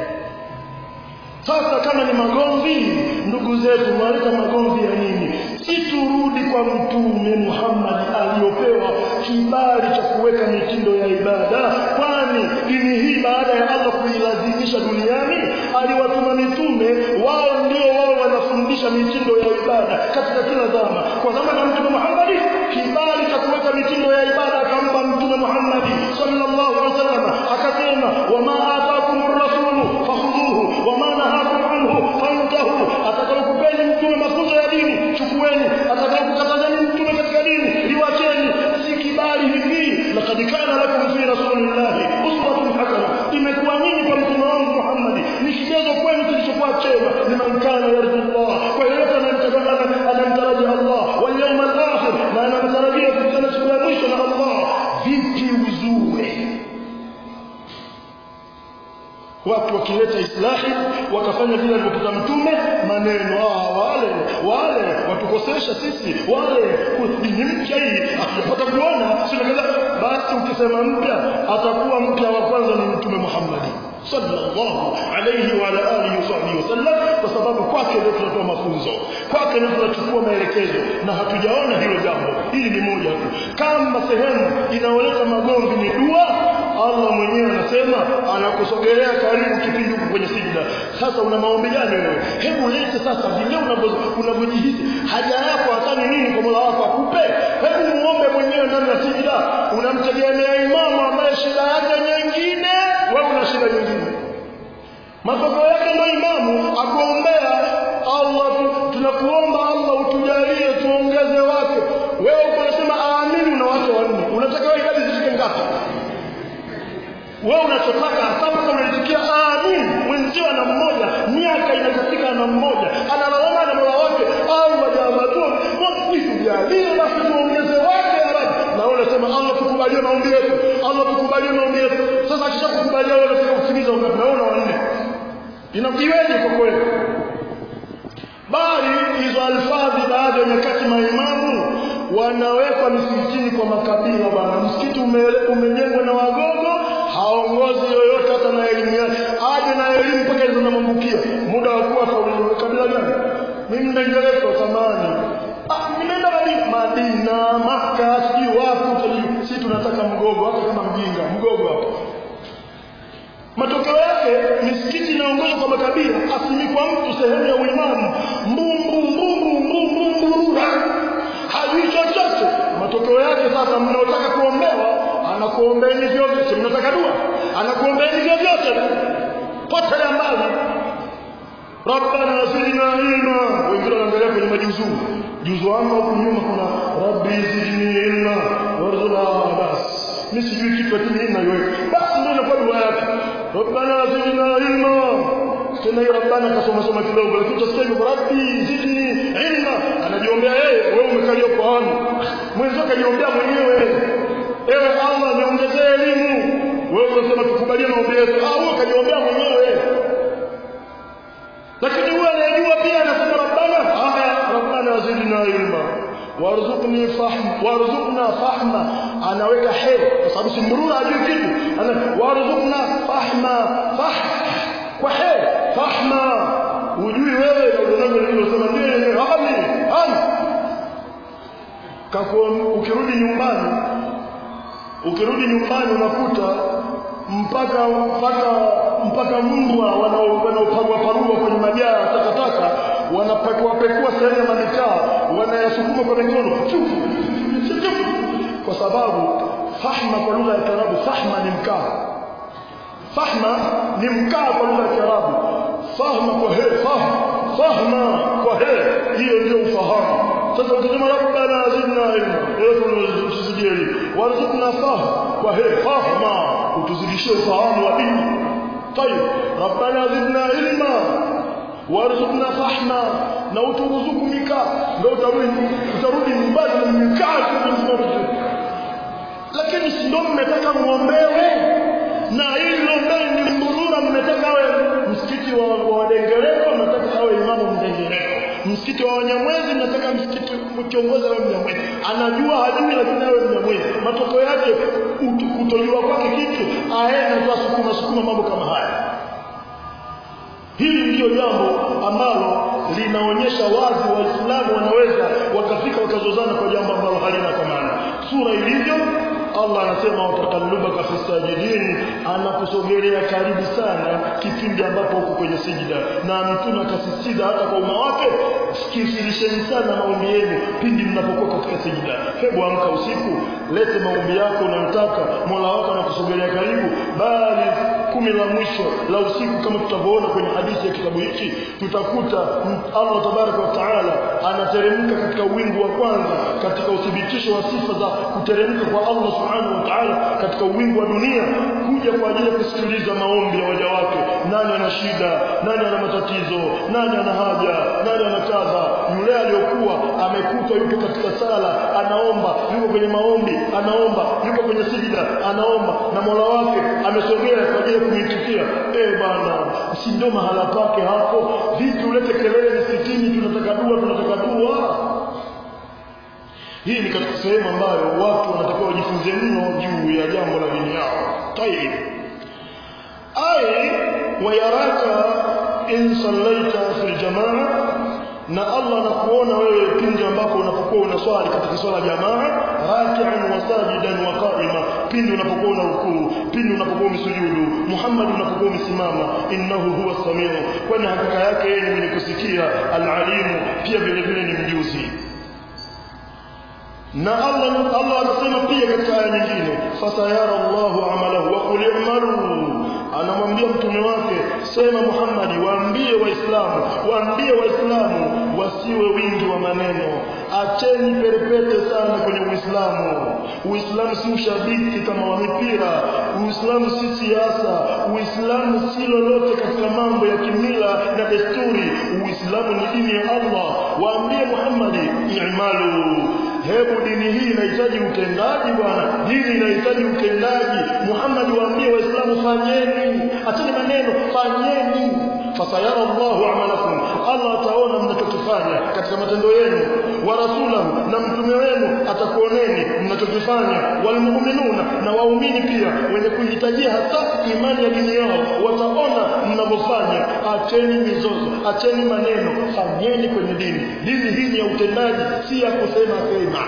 sasa kama ni magomvi ndugu zetu mwaleta magomvi ya nini si turudi kwa mtume Muhammad aliyopewa kibali cha kuweka mitindo ya ibada kwani dini hii baada ya Allah kuilazimisha duniani aliwatuma mitume wao ndio wao wanafundisha kubadilisha mitindo ya ibada katika kila zama kwa zama za mtume Muhammad kibali cha kuweka mitindo ya ibada akampa mtume Muhammad sallallahu alaihi wasallam akasema wama ataakumur rasulu fakhudhuhu wama nahakum anhu fantahu atakayokupeni mtume mafunzo ya dini chukueni atakayokukatazeni mtume katika dini liwacheni si kibali hivi laqad kana lakum fi rasulillahi uswatun hasana imekuwa nyinyi kwa mtume wangu Muhammad ni kigezo kwenu kilichokuwa chema liman kana yarju Allah kwa yeyote anamtarajia Allah wal yawmal akhir na anamtarajia kukutana siku ya mwisho na Allah vipi uzue watu wakileta islahi wakafanya vile alivyokuta mtume maneno ah wale wale watukosesha sisi wale ni mpya hii hatujapata kuona sio basi ukisema mpya atakuwa mpya wa kwanza ni mtume Muhammad sallallahu alayhi wa ala alihi wasallam kwa sababu kwake ndio tunatoa mafunzo kwake ndio tunachukua maelekezo na hatujaona hilo jambo hili ni moja tu kama sehemu inaoleta magomvi ni dua Allah mwenyewe anasema anakusogelea karibu kipindi huko kwenye sijda sasa una maombi gani wewe hebu lete sasa vile unavyojihisi haja yako hata ni nini kwa Mola wako akupe hebu muombe mwenyewe ndani ya sijda unamtegemea imamu ambaye shida yake nyingine wewe una shida nyingine matokeo yake ndio imamu akuombea Allah tunakuomba Allah utujalie tuongeze wake wewe uko unasema aamini una watu wanne unataka wewe idadi zifike ngapi wewe unachotaka hasa kama unaitikia amin mwenzio ana mmoja miaka inakafika na mmoja analalama na mola wake Allah jamatun nitujalie basi tuongeze wake ya Rabbi na wewe unasema Allah tukubalie maombi yetu Allah tukubalie maombi yetu sasa akishakukubalia wewe unataka kutimiza ungapi na wewe wanne inakiweje kwa kweli bali hizo alfadhi baadhi ya nyakati maimamu wanawekwa misikitini kwa makabila bwana msikiti umejengwa na wagogo haongozi yoyote hata na elimu yake aje na elimu mpaka hizo namambukia muda wa kuwa kabila gani mimi mdengereko zamani ah nimeenda Madina Madina Maka sijui wapi si tunataka mgogo hata kama mjinga mgogo hapo matokeo yake misikiti inaongozwa kwa makabila asimikwa mtu sehemu ya uimamu mbumbu mbumbu mbumbu mbumbu hajui chochote matokeo yake sasa mnaotaka kuombewa anakuombeeni vyovyote mnataka dua anakuombeeni vyovyote potelea mbali rabbana zidna ilma wengine wanaangalia kwenye majuzuu juzu wangu huku nyuma kuna rabbi zidni ilma warzuqna bas mimi sijui kitu lakini hii naiweka basi ndio inakuwa dua yake rabbana zidna ilma tena hiyo rabbana kasoma soma kidogo lakini utasikia hivyo rabbi zidni ilma anajiombea yeye wewe umekalia Qur'an mwenzio kajiombea mwenyewe ewe Allah niongezee elimu wewe unasema tukubalie maombi yetu ah wewe kajiombea mwenyewe lakini huyo anayejua pia anasema rabbana haya rabbana zidna ilma warzuqni fahm warzuqna fahma anaweka he kwa sababu simrura hajui kitu ana warzuqna fahma fah kwa he fahma ujui wewe na unavyo nilosema ndio yenyewe hami hami kakuwa ukirudi nyumbani ukirudi nyumbani unakuta mpaka mpaka mpaka mbwa wanaopagwa pagwa kwenye majaa takataka wanapekua pekua sehemu ya manikaa wanayasukuma kwa mikono kwa sababu fahma kwa lugha ya Kiarabu fahma ni mkaa fahma ni mkaa kwa lugha ya Kiarabu fahma kwa he fahma fahma kwa he hiyo ndio ufahamu sasa ukisema rabbana zidna ilma yesu usizidie warzuqna fahma kwa he fahma utuzidishie ufahamu wa dini طيب ربنا زدنا علما warzuqna fahma na uturuzuku mikaa ndio utarudi utarudi nyumbani na mikaa lakini si ndio mmetaka muombewe na ili ombeni ni mburura mmetaka awe msikiti wa wadengereko mnataka awe imamu mdengereko msikiti wa wanyamwezi mnataka msikiti kiongozi awe mnyamwezi anajua hajui lakini awe mnyamwezi matokeo yake kutojua kwake kitu aende tu asukuma sukuma mambo kama haya hili ndiyo jambo ambalo linaonyesha wazi waislamu wanaweza wakafika wakazozana kwa jambo ambalo halina kwa maana sura ilivyo Allah anasema watakallubaka fi sajidin anakusogelea karibu sana kipindi ambapo uko kwenye sijida na mtume akasisitiza hata kwa umma wake sikilisheni sana maombi yenu pindi mnapokuwa katika sijida hebu amka usiku lete maombi yako unayotaka Mola wako anakusogelea karibu bali kumi la mwisho la usiku kama tutavyoona kwenye hadithi ya kitabu hiki tutakuta Allah tabaraka wa taala anateremka katika wingu wa kwanza katika uthibitisho wa sifa za kuteremka kwa Allah subhanahu wa ta'ala katika wingu wa dunia kuja kwa ajili ya kusikiliza maombi ya waja wake nani ana shida nani ana matatizo nani ana haja nani ana kadha yule aliyokuwa amekutwa yuko katika sala anaomba yuko kwenye maombi anaomba yuko kwenye sijida anaomba na Mola wake amesogea kwa ajili ya kumitikia eh bana si ndio mahala pake hapo vipi ulete kelele msikitini tunataka dua tunataka dua hii ni katika sehemu ambayo watu wanatakiwa wajifunze mno juu ya jambo la dini yao tayib ay wayaraka in sallaita fil jamaa na Allah anakuona wewe pindi ambapo unapokuwa unaswali katika swala jamaa raki'an wa sajidan wa qa'ima pindi unapokuwa unarukuu pindi unapokuwa umesujudu Muhammad unapokuwa umesimama innahu huwa samiu kwani hakika yake yeye ni mwenye kusikia al-alimu pia vile vile ni mjuzi na Allah Allah anasema pia katika aya nyingine fasayara Allahu amalahu wa qul i'malu anamwambia mtume wake sema Muhammad waambie waislamu waambie waislamu wasiwe wingi wa maneno acheni perepete sana kwenye uislamu uislamu si ushabiki kama wa mipira uislamu si siasa uislamu si lolote katika mambo ya kimila na desturi uislamu ni dini ya Allah waambie Muhammad i'malu hebu dini hii inahitaji utendaji bwana dini inahitaji utendaji Muhammad waambie waislamu fanyeni acheni maneno fanyeni fasayara Allahu amalakum Allah ataona mnachokifanya katika matendo yenu wa rasulahu na mtume wenu atakuoneni mnachokifanya walmu'minuna na waumini pia wenye kuhitajia hasa imani ya dini yao wataona mnavyofanya acheni mizozo acheni maneno fanyeni kwenye dini dini hii ni ya utendaji si ya kusema sema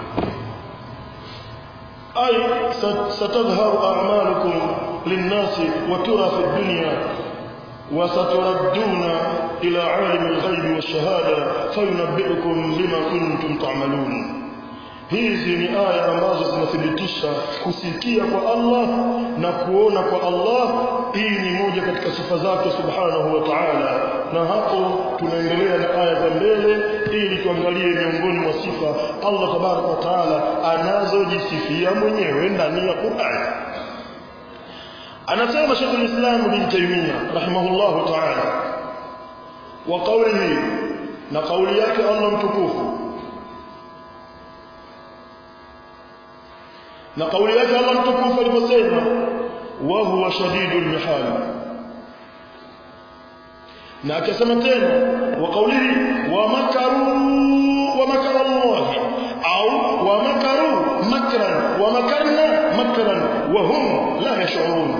ay satadhharu a'malukum linnasi wa tura fi dunya وستردون إلى عالم الغيب والشهادة فينبئكم بما كنتم تعملون hizi ni aya ambazo zinathibitisha kusikia kwa Allah na kuona kwa Allah hii ni moja katika sifa zake subhanahu wa ta'ala na hapo tunaendelea na aya za mbele ili tuangalie miongoni mwa sifa Allah tabaraka wa ta'ala anazojisifia mwenyewe ndani ya Qur'an anasema Sheikh al-Islam Ibn Taymiyyah rahimahullahu ta'ala wa qawlihi na kauli yake Allah mtukufu na kauli yake Allah mtukufu aliposema wa huwa shadidul mihal na akasema tena wa qawlihi wa makaru wa makara Allah au wa makaru makran wa makarna makran wa hum la yash'urun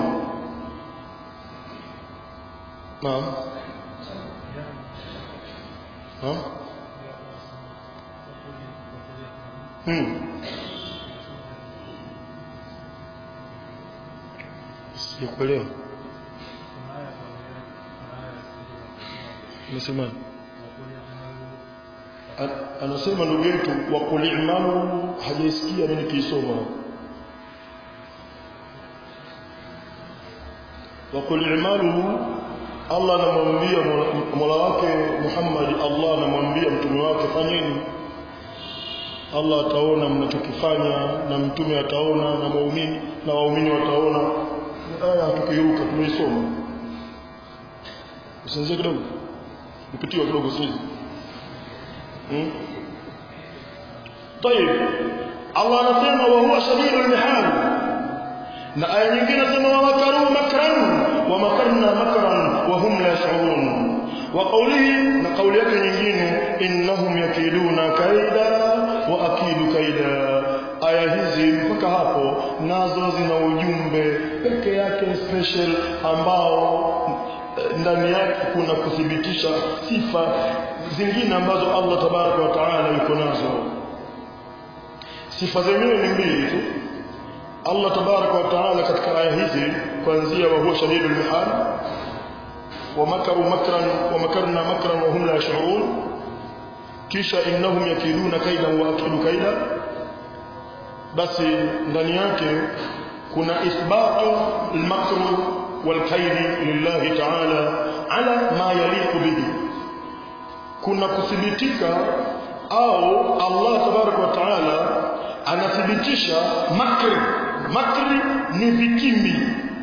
naam naam hmm sijakuelewa Unasema anasema ndugu yetu wa kulimamu hajaisikia mimi nikisoma wa kulimamu Allah anamwambia Mola wake Muhammad Allah anamwambia mtume wake fanyeni Allah ataona mnachokifanya na mtume ataona na waumini na waumini wataona aya tukiruka tumeisoma usianzie kidogo nipitiwa kidogo sisi hmm? طيب Allah anasema wa huwa shadidul mihal na aya nyingine nasema wa makaru makran wa makarna makran wa hum la yash'urun wa qawlihi na qawli yake nyingine innahum yakiduna kaida wa akidu kaida aya hizi mpaka hapo nazo zina ujumbe peke yake special ambao ndani yake kuna kuthibitisha sifa zingine ambazo Allah tabaraka wa taala yuko nazo sifa zenyewe ni mbili tu Allah tabaraka wa taala katika aya hizi kuanzia wa huwa shadidul mihal wa makaru makran wa makarna makran wa hum la yash'urun kisha innahum yakiduna kaidan wa akidu kaida basi ndani yake kuna ithbatu al-makr wal-kaid lillahi ta'ala ala ma yaliqu bihi kuna kuthibitika au Allah tabaraka wa taala anathibitisha makri makri ni vitimbi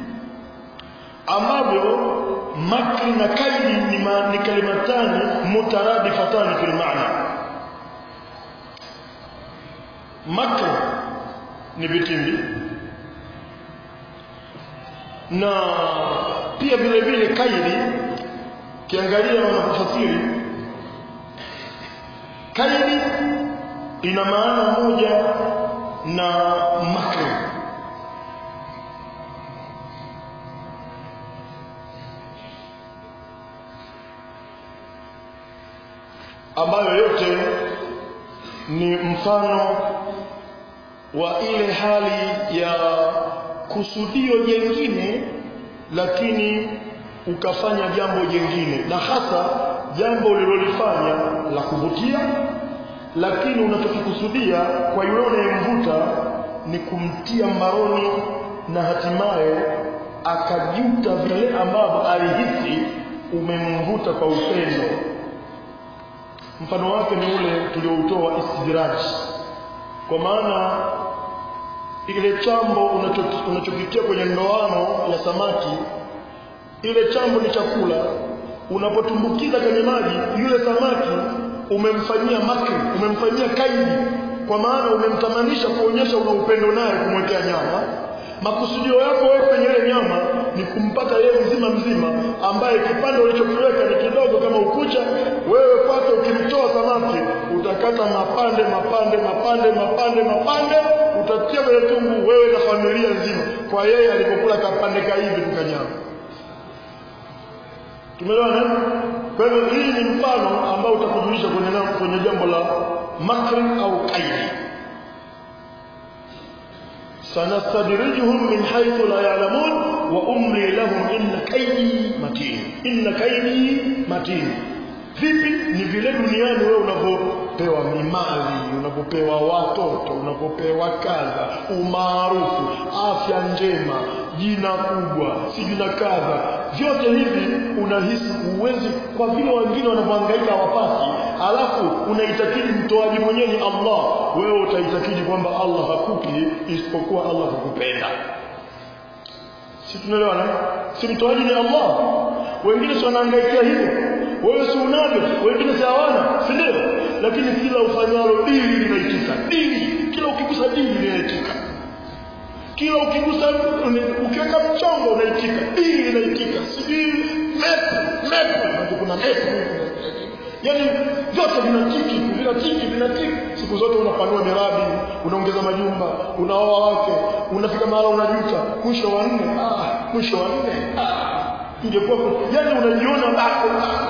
ambavyo makri na kaidi ni, ma, ni kalimatani mutaradifatani fil maana makri ni vitimbi na pia vile vile kaidi kiangalia wanapofasiri kaidi ina maana moja na makri ambayo yote ni mfano wa ile hali ya kusudio jengine lakini ukafanya jambo jengine na hasa jambo ulilolifanya la kuvutia lakini unachokikusudia kwa yule unayemvuta ni kumtia mbaroni na hatimaye akajuta vile ambavyo alihisi umemvuta kwa upendo mfano wake ni ule tulioutoa istidraj kwa maana ile chambo unachokitia kwenye ndoano ya samaki ile chambo ni chakula unapotumbukiza kwenye maji yule samaki umemfanyia makri umemfanyia kaidi kwa maana umemtamanisha kuonyesha una upendo naye kumwekea nyama makusudio yako wewe kwenye ile nyama ni kumpata yeye mzima mzima ambaye kipande ulichokiweka ni kidogo kama ukucha wewe kwake ukimtoa samaki utakata mapande mapande mapande mapande mapande utatia kwenye tumbu wewe na familia nzima kwa yeye alipokula kapande kaivi tukanyama tumeelewana kwa hivyo hii ni mfano ambao utakujulisha kwenye kwenye jambo la makri au kaidi sanastadrijuhum min haythu la ya'lamun wa umli lahum inna kaydi matin inna kaydi matin vipi ni vile duniani wewe unapopewa mimali unapopewa watoto unapopewa kadha umaarufu afya njema jina kubwa si jina kadha vyote hivi unahisi uwezi kwa vile wengine wanavyohangaika hawapati alafu unaitakidi mtoaji mwenyewe ni Allah wewe utaitakidi kwamba Allah hakupi isipokuwa Allah hukupenda si tunaelewana si mtoaji ni Allah wengine si wanaangaikia hivyo wewe si unavyo wengine si hawana si ndio lakini kila ufanyalo dili linaitika dili kila ukigusa dili linaitika kila ukigusa ukiweka mchongo unaitika dili linaitika sijui mepu mepu kuna mepu yaani vyote vinatiki vinatiki vinatiki siku zote unapanua miradi unaongeza majumba unaoa wake unafika mahala unajuta mwisho wa nne ah, mwisho wa nne ah, ingekuwa yaani unajiona bado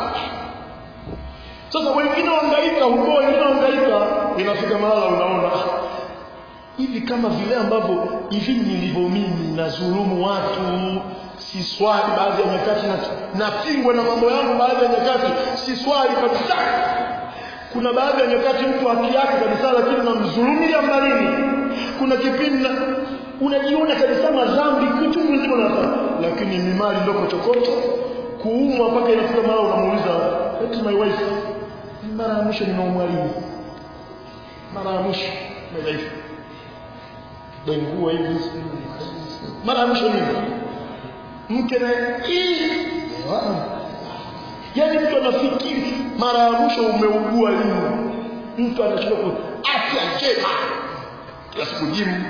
sasa wengine wangaika huko wengine wangaika inafika mahala unaona hivi kama vile ambavyo hivi nilivyo mimi nazulumu watu si swali baadhi ya nyakati na napingwa na mambo yangu baadhi ya nyakati si swali kabisa kuna baadhi ya nyakati mtu haki yake kabisa lakini unamdhulumia mbalini kuna kipindi unajiona kabisa madhambi kitu mzima unafanya lakini ni mali ndogo chokoto kuumwa mpaka inafika mara unamuuliza eti my wife mara ya mwisho nimeumwa lini mara ya mwisho dhaifu dengua hivi mara ya mwisho nini mke na yaani mtu anafikiri mara ya mwisho umeugua lini mtu anashindwa ku afya njema kila siku jimu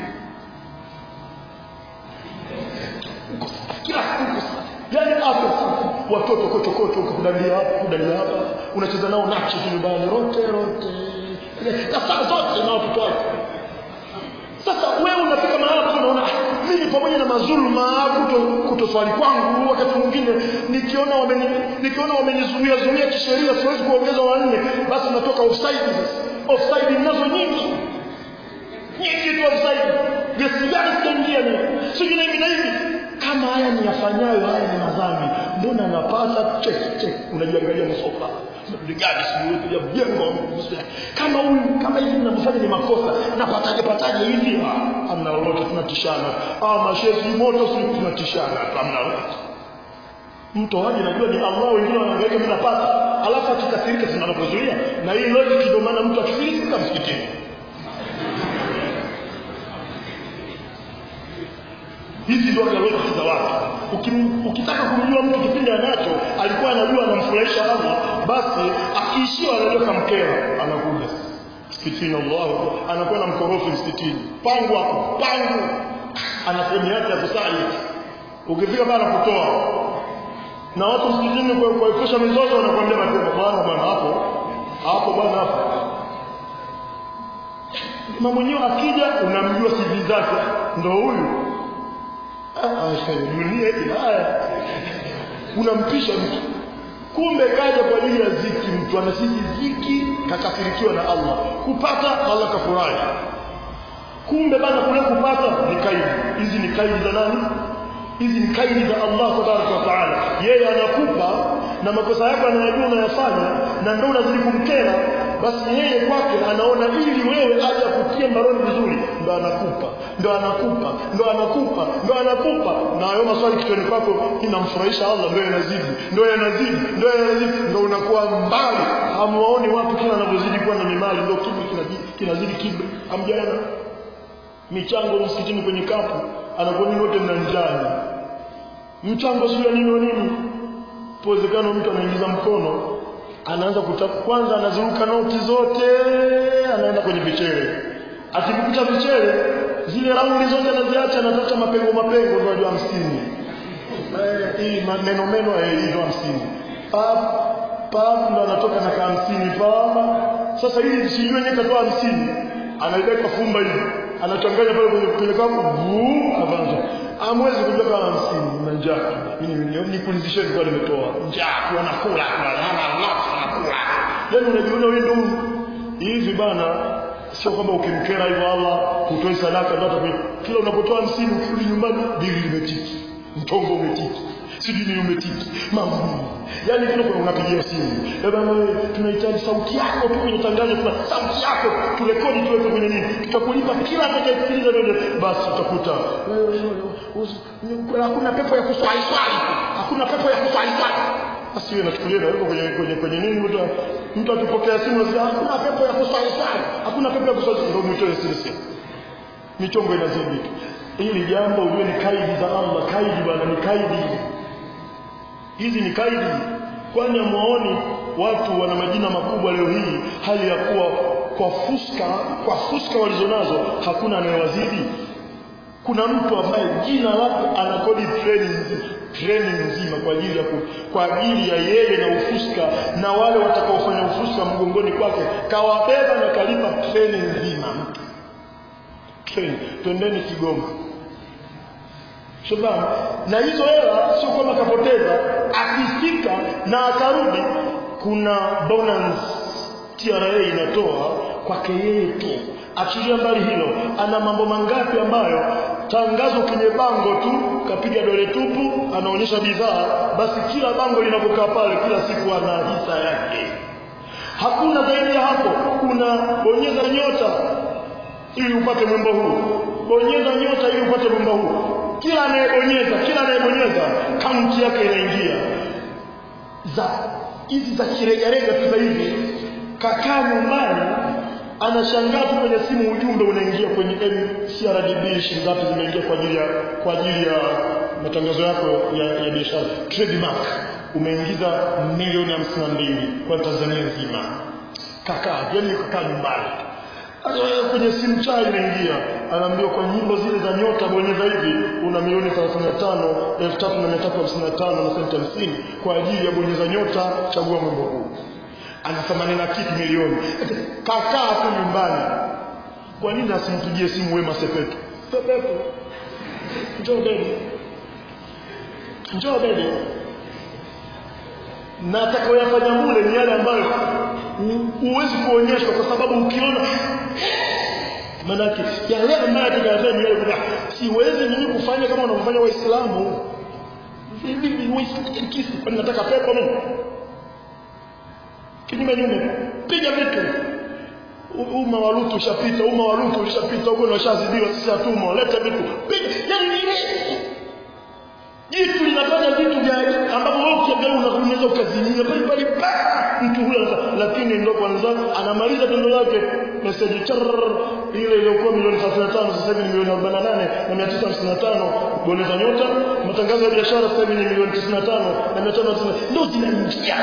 kila siku yaani afya watoto kocho kocho kudalia hapa kudalia hapa unacheza nao nachi tu nyumbani rote rote na saa zote na watoto wako sasa wewe unafika mahali tu unaona mimi pamoja na mazuluma kuto kutoswali kwangu wakati mwingine nikiona wameni nikiona wamenizuia zuia kisheria siwezi kuongeza wanne basi natoka offside sasa offside ninazo nyingi nyingi tu offside gesi gani sitaingia ni sijui na hivi na hivi kama haya ni yafanyayo haya ni madhambi mbona napata check check unajiangalia masofa gani sijui kuja mjengo kama huyu kama hivi ninavyofanya ni makosa napataje pataje hivi ah amna lolote tunatishana ah mashefi moto si tunatishana amna lolote mtoaji najua ni Allah wengine wanaangalia mimi napata alafu akikasirika tunanapozuia na hii logic ndio maana mtu akifilisika msikitini hizi ndio logic za watu Ukim, ukitaka kumjua mtu kipindi anacho alikuwa anajua anamfurahisha Allah basi akiishiwa anajua kamkera anakuja msikitini Allah anakuwa na mkorofi msikitini pangu hapo pangu ana sehemu yake ya kusali ukifika bana kutoa na watu msikitini kwa kuepusha mizozo wanakuambia mapema bwana bwana hapo hapo bwana hapo mama mwenyewe akija unamjua CV zake ndo huyu dunia hii haya unampisha mtu kumbe kaja kwa ajili ya ziki mtu anasiji ziki kakafirikiwa na Allah kupata Allah kafurahi kumbe bana kule kupata ni kaidi hizi ni kaidi za nani hizi ni kaidi za Allah tabaraka wa taala yeye anakupa na makosa yako anayajua unayafanya na ndio unazidi kumkera basi yeye kwake anaona ili wewe aje akutie mbaroni vizuri ndo anakupa ndo anakupa ndo anakupa ndo anakupa na hayo maswali kichwani kwako inamfurahisha Allah ndio yanazidi ndio yanazidi ndio yanazidi ndio unakuwa mbali hamuwaoni watu kila wanavyozidi kuwa na mimali ndio kibri kinazidi kinazidi kibri hamjaona michango msikitini kwenye kapu anakuwa nini wote mna njani mchango sio nini nini pozekano mtu anaingiza mkono anaanza kutaka kwanza anaziruka noti zote anaenda kwenye vichele akikukuta vichele zile raundi zote anaziacha anatafuta mapengo mapengo ndio ajua 50 eh hii meno meno eh hizo 50 pap pap ndo anatoka na ka 50 papa sasa hili sijui yenyewe katoa 50 anaibeka fumba hivi anachanganya pale kwenye kwenye kapu vuu anaanza amwezi kujua kama 50 na njaa mimi nikulizisheni kwa nimetoa njaa kwa nakula kwa nakula yani unajiona wewe ndio hivi bana sio kwamba ukimkera hivyo Allah utoi sadaka ndio kila unapotoa 50 ukirudi nyumbani dili limetiki mtongo umetiki sijui ni umetiki mambo yani vile kuna unapigia simu baba wewe tunahitaji sauti yako tu kwenye tangazo tuna sauti yako turekodi tuweke kwenye nini tutakulipa kila atakayesikiliza ndio basi utakuta hakuna pepo ya kuswali swali hakuna pepo ya kuswali swali basi wewe nachukulia na wewe kwenye kwenye kwenye nini mtu mtu akipokea simu anasema hakuna pepo ya kuswali swali hakuna pepo ya kuswali ndio mtoe sisi michongo inazidi hili jambo ujue ni kaidi za Allah kaidi bwana ni kaidi hizi ni kaidi kwani amuoni watu wana majina makubwa leo hii hali ya kuwa kwa fuska kwa fuska walizonazo hakuna anayewazidi kuna mtu ambaye jina lake anakodi training training nzima kwa ajili ya ku, kwa ajili ya yeye na ufuska na wale watakaofanya ufuska mgongoni kwake kawabeba na kalipa training nzima mtu training twendeni Kigoma Shabana na hizo hela sio kama kapoteza akifika na akarudi kuna bonus TRA inatoa kwake yeye tu achilia mbali hilo ana mambo mangapi ambayo tangazo kwenye bango tu kapiga dole tupu anaonyesha bidhaa basi kila bango linapokaa pale kila siku ana hisa yake hakuna zaidi ya hapo kuna bonyeza nyota ili upate mwimbo huu bonyeza nyota ili upate mwimbo huu kila anayebonyeza kila anayebonyeza kaunti yake inaingia za hizi za kiregarega sasa hivi kakaa nyumbani anashangaa tu kwenye simu ujumbe unaingia kwenye CRDB shilingi ngapi zimeingia kwa ajili ya kwa ajili ya matangazo yako ya, ya biashara trademark umeingiza milioni hamsini na mbili kwa Tanzania nzima kakaa yani kakaa nyumbani kwenye simu chai inaingia anaambiwa kwa nyimbo zile za nyota bonyeza hivi una milioni 35 3355 na senti 50 kwa ajili ya bonyeza nyota chagua mwimbo huu ana 80 na kitu milioni kakaa tu nyumbani kwa nini asimpigie simu Wema Sepetu Sepetu njoo dede njoo dede na atakayoyafanya mule ni yale ambayo huwezi kuonyeshwa kwa sababu ukiona manake yale ambayo atakayafanya ni yale kuna siwezi mimi kufanya kama wanavyofanya waislamu hivi waislamu kisi kwani nataka pepo mimi kinyume nyume piga vitu umma wa Lutu ushapita umma wa Lutu ushapita huko na washazidiwa sisi hatuma leta vitu piga yani nini jitu linafanya vitu vya ambavyo wewe ukiangalia unaweza ukazimia pale pale pa mtu huyo lakini ndo kwanza anamaliza tendo lake message char ile iliyokuwa milioni 35 sasa hivi ni milioni 48 na 955 boneza nyota matangazo ya biashara sasa hivi ni milioni 95 na 550 ndio zinaingia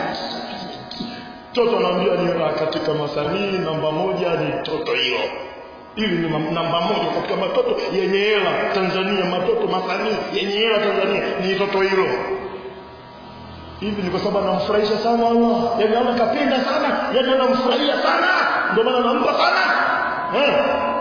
Toto anaambia ni katika masanii namba moja ni toto hilo hili ni namba moja katika matoto yenye hela Tanzania matoto masanii yenye hela Tanzania ni toto hilo hivi ni kwa sababu anamfurahisha sana Allah yani Allah kapenda sana yani anamfurahia sana ndio maana anampa sana eh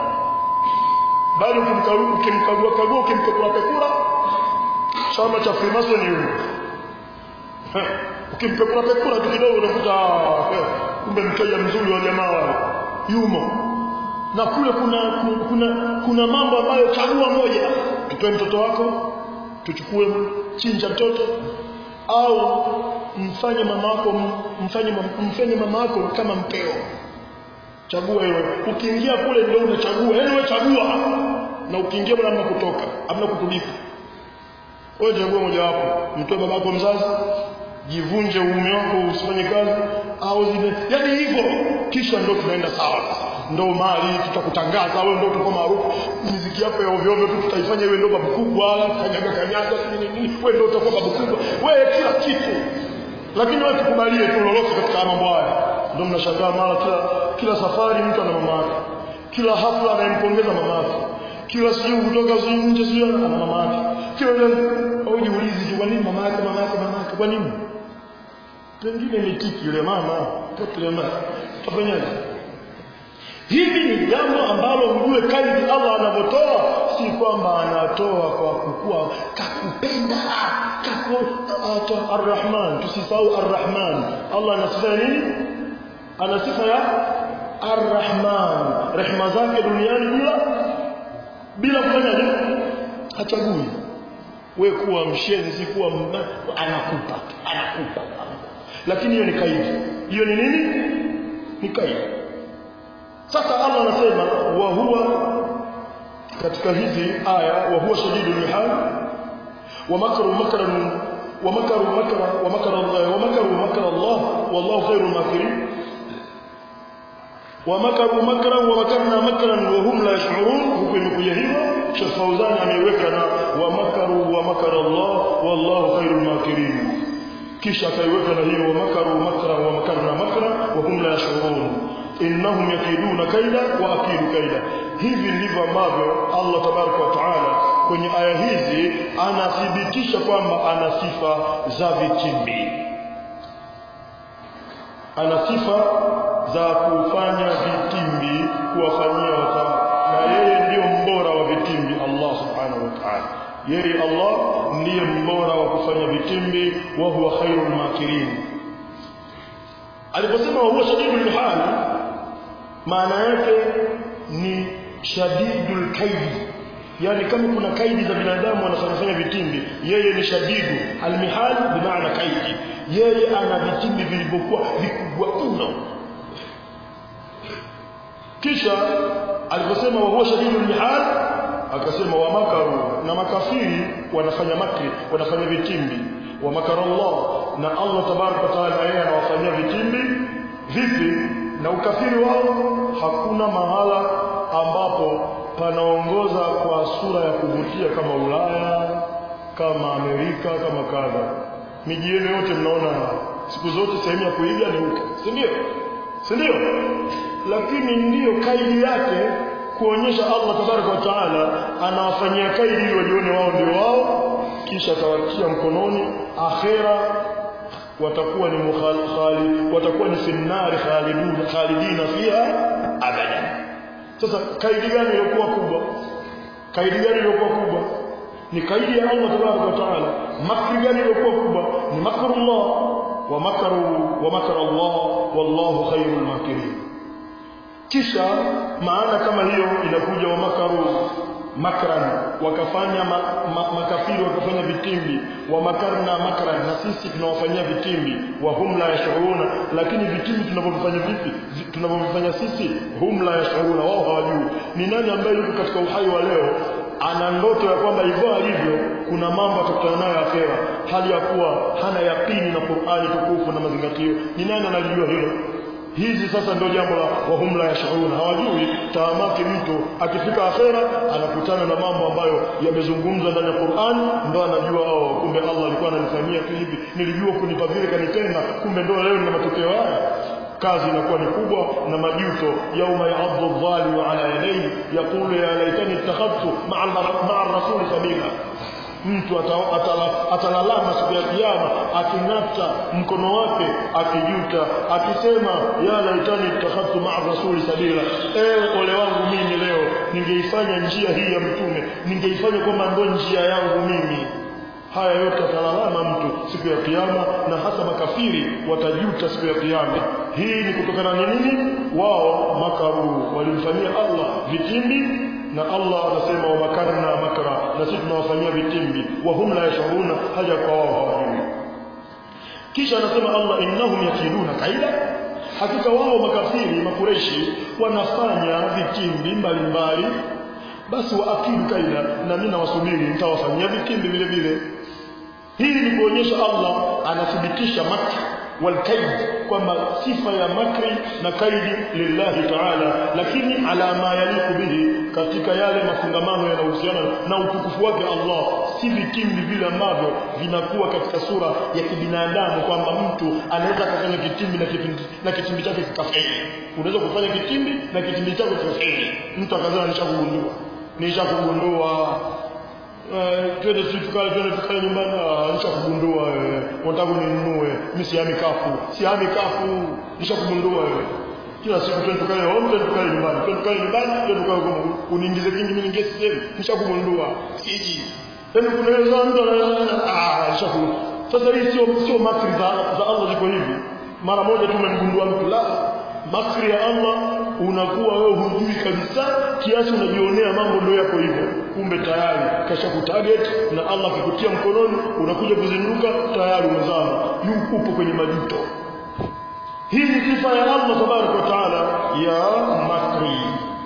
bali ukimkagua ukimkagua kagua ukimpekura pekura chama cha Freemason yule ukimpekura pekura tu kidogo unakuta kumbe mteja mzuri wa jamaa wale yumo na kule kuna kuna kuna mambo ambayo chagua moja tupe mtoto wako tuchukue chinja mtoto au mfanye mama wako mfanye mfanye mama wako kama mpeo chagua hilo ukiingia kule ndio unachagua yani wewe chagua na ukiingia bwana hamna kutoka hamna kutulipa wewe chagua moja wapo mtoe babako mzazi jivunje uume wako usifanye kazi au zile yani hivyo kisha ndio tunaenda sawa ndo mali tutakutangaza wewe ndio utakuwa maarufu muziki yako ya ovyo ovyo tu tutaifanya wewe ndio babu kubwa kanyaga kanyaga nini nini wewe ndio utakuwa babu kubwa wewe kila kitu lakini wewe tukubalie tu lolote katika mambo haya ndio mnashangaa mara kila kila safari mtu ana mama yake kila hafla anampongeza mama yake kila sijui kutoka sijui nje sijui ana mama yake kila au jiulizi tu kwa nini mama yake mama yake mama yake kwa nini pengine ni tiki yule mama pote yule mama tafanyaje hivi ni jambo ambalo mjue kadri Allah anavyotoa si kwamba anatoa kwa kukua kakupenda kaku arrahman tusisahau arrahman Allah ana sifa nini ana sifa ya arrahman rehema zake duniani bila bila kufanya nini hachagui we kuwa mshenzi kuwa anakupa anakupa lakini hiyo ni kaidi hiyo ni nini ni kaidi sasa Allah anasema wa huwa katika hizi aya wa huwa shadidul mihal wa makaru makran wa makaru makra wa makara Allah wa makaru makra Allah wallahu khairul makirin wa makaru makran wa makarna makran wa hum la yash'urun huko imekuja hivyo Sheikh Fauzan ameiweka na wa makaru wa makara Allah wallahu khairul makirin kisha akaiweka na hiyo wa makaru makra wa makarna makra wa hum la yash'urun innahum yakiduna kaida wa akidu kaida hivi ndivyo ambavyo Allah tabaraka wa taala kwenye aya hizi anathibitisha kwamba ana sifa za vitimbi ana sifa za kufanya vitimbi kuwafanyia watu na yeye ndiyo mbora wa vitimbi Allah subhanahu wa ta'ala yeye Allah ndiye mbora wa kufanya vitimbi wa huwa khairul makirin aliposema huwa shadidul mihal maana yake ni shadidul kaidi yani kama kuna kaidi za binadamu wanafanya vitimbi yeye ni shadidu almihal bimaana kaidi yeye ana vitimbi vilivyokuwa vikubwa mno kisha aliposema wa huwa shadidul mihal akasema wa makaru na makafiri wanafanya makri wanafanya vitimbi wa makara Allah na Allah tabaraka wa taala yeye anawafanyia vitimbi vipi na ukafiri wao hakuna mahala ambapo panaongoza kwa sura ya kuvutia kama Ulaya kama Amerika kama kadha miji yenu yote mnaona siku zote sehemu ya kuiga ni huko si ndio si ndio lakini ndiyo kaidi yake kuonyesha Allah tabaraka wa taala anawafanyia kaidi ili wajione wao ndio wao kisha atawatia mkononi akhera watakuwa ni mukhali watakuwa ni finnari khalidun khalidina fiha abada sasa kaidi gani iliyokuwa kubwa kaidi gani iliyokuwa kubwa ni kaidi ya Allah tabaraka wa taala makri gani iliyokuwa kubwa ni makrullah wa makaru wa makara Allah wallahu khairul makirin kisha maana kama hiyo inakuja wa makaru makran wakafanya ma, ma, makafiri wakafanya vitimbi wa makarna makran na sisi tunawafanyia vitimbi wa hum la yashuruna lakini vitimbi tunavyofanya vipi tunavyofanya sisi hum la yashuruna wao hawajui ni nani ambaye yuko katika uhai wa leo ana ndoto ya kwamba hivyo alivyo kuna mambo atakutana nayo akhera hali ya kuwa hana yaqini na Qur'ani tukufu na mazingatio ni nani analijua hilo hizi sasa ndio jambo la wahum la yashuruna hawajui taamaki mtu akifika akhera anakutana na mambo ambayo yamezungumzwa ndani ya Qur'an ndo anajua oh kumbe Allah alikuwa ananifanyia tu hivi nilijua kunipa vile kanitenda kumbe ndo leo nina matokeo haya kazi inakuwa ni kubwa na majuto yauma ya'adhu adh-dhalimu ala yadayhi yaqulu ya laitani ittakhadtu ma'a ma'a ar-rasul sabila mtu atalalama siku ya kiyama aking'ata mkono wake akijuta akisema ya laitani ittakhadtu ma'a rasuli sabila ewe ole wangu mimi leo ningeifanya njia hii ya mtume ningeifanya kwamba ndo njia yangu mimi haya yote atalalama mtu siku ya kiyama na hasa makafiri watajuta siku ya kiyama hii ni kutokana na nini wao makaru walimfanyia Allah vitimbi na Allah anasema wa makarna makra na sisi tunawafanyia vitimbi wa hum la yashuruna haja kwa wao hawajui kisha anasema Allah innahum yakiduna kaida hakika wao makafiri makureshi wanafanya vitimbi mbalimbali basi waakidu kaida na mimi nawasubiri nitawafanyia vitimbi vile vile hili ni kuonyesha Allah anathibitisha makri والكيد kwamba sifa ya makri na kaidi lillahi ta'ala lakini ala ma yaliku bihi katika yale mafungamano yanayohusiana na utukufu wake Allah si vitimbi vile ambavyo vinakuwa katika sura ya kibinadamu kwamba mtu anaweza kufanya kitimbi na kitimbi na kitimbi chake kikafeli unaweza kufanya kitimbi na kitimbi chako kikafeli mtu akazana nishakugundua nishakugundua Uh, twende tukale twende tukale nyumbani nishakugundua wewe unataka ninunue mimi sihami kafu sihami kafu nishakugundua wewe kila siku twende tukale home twende tukale nyumbani twende tukale nyumbani twende tukale kwa uniingize kingi mimi niingie sehemu nishakugundua siji tena kuna wale mtu ah nishaku sasa hii sio sio makri za za Allah ziko hivi mara moja tu umemgundua mtu la makri ya Allah unakuwa wewe hujui kabisa kiasi unajionea mambo ndio yako hivyo kumbe tayari kasha kutarget na Allah akikutia mkononi unakuja kuzinduka tayari umezama yuko upo kwenye majuto hii ni sifa ya Allah tabaraka wa taala ya makri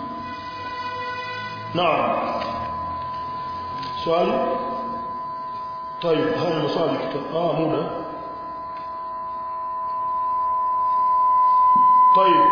naam swali طيب هاي مسألة اه muda طيب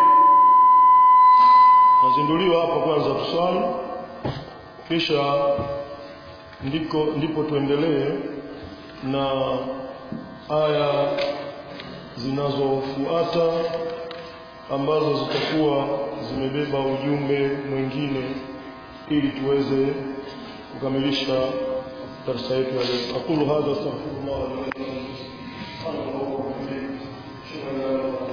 nazinduliwa hapa kwanza tuswali kisha ndiko ndipo tuendelee na aya zinazofuata ambazo zitakuwa zimebeba ujumbe mwingine ili tuweze kukamilisha darasa yetu ya leo aqulu hadha astaghfirullah li wa lakum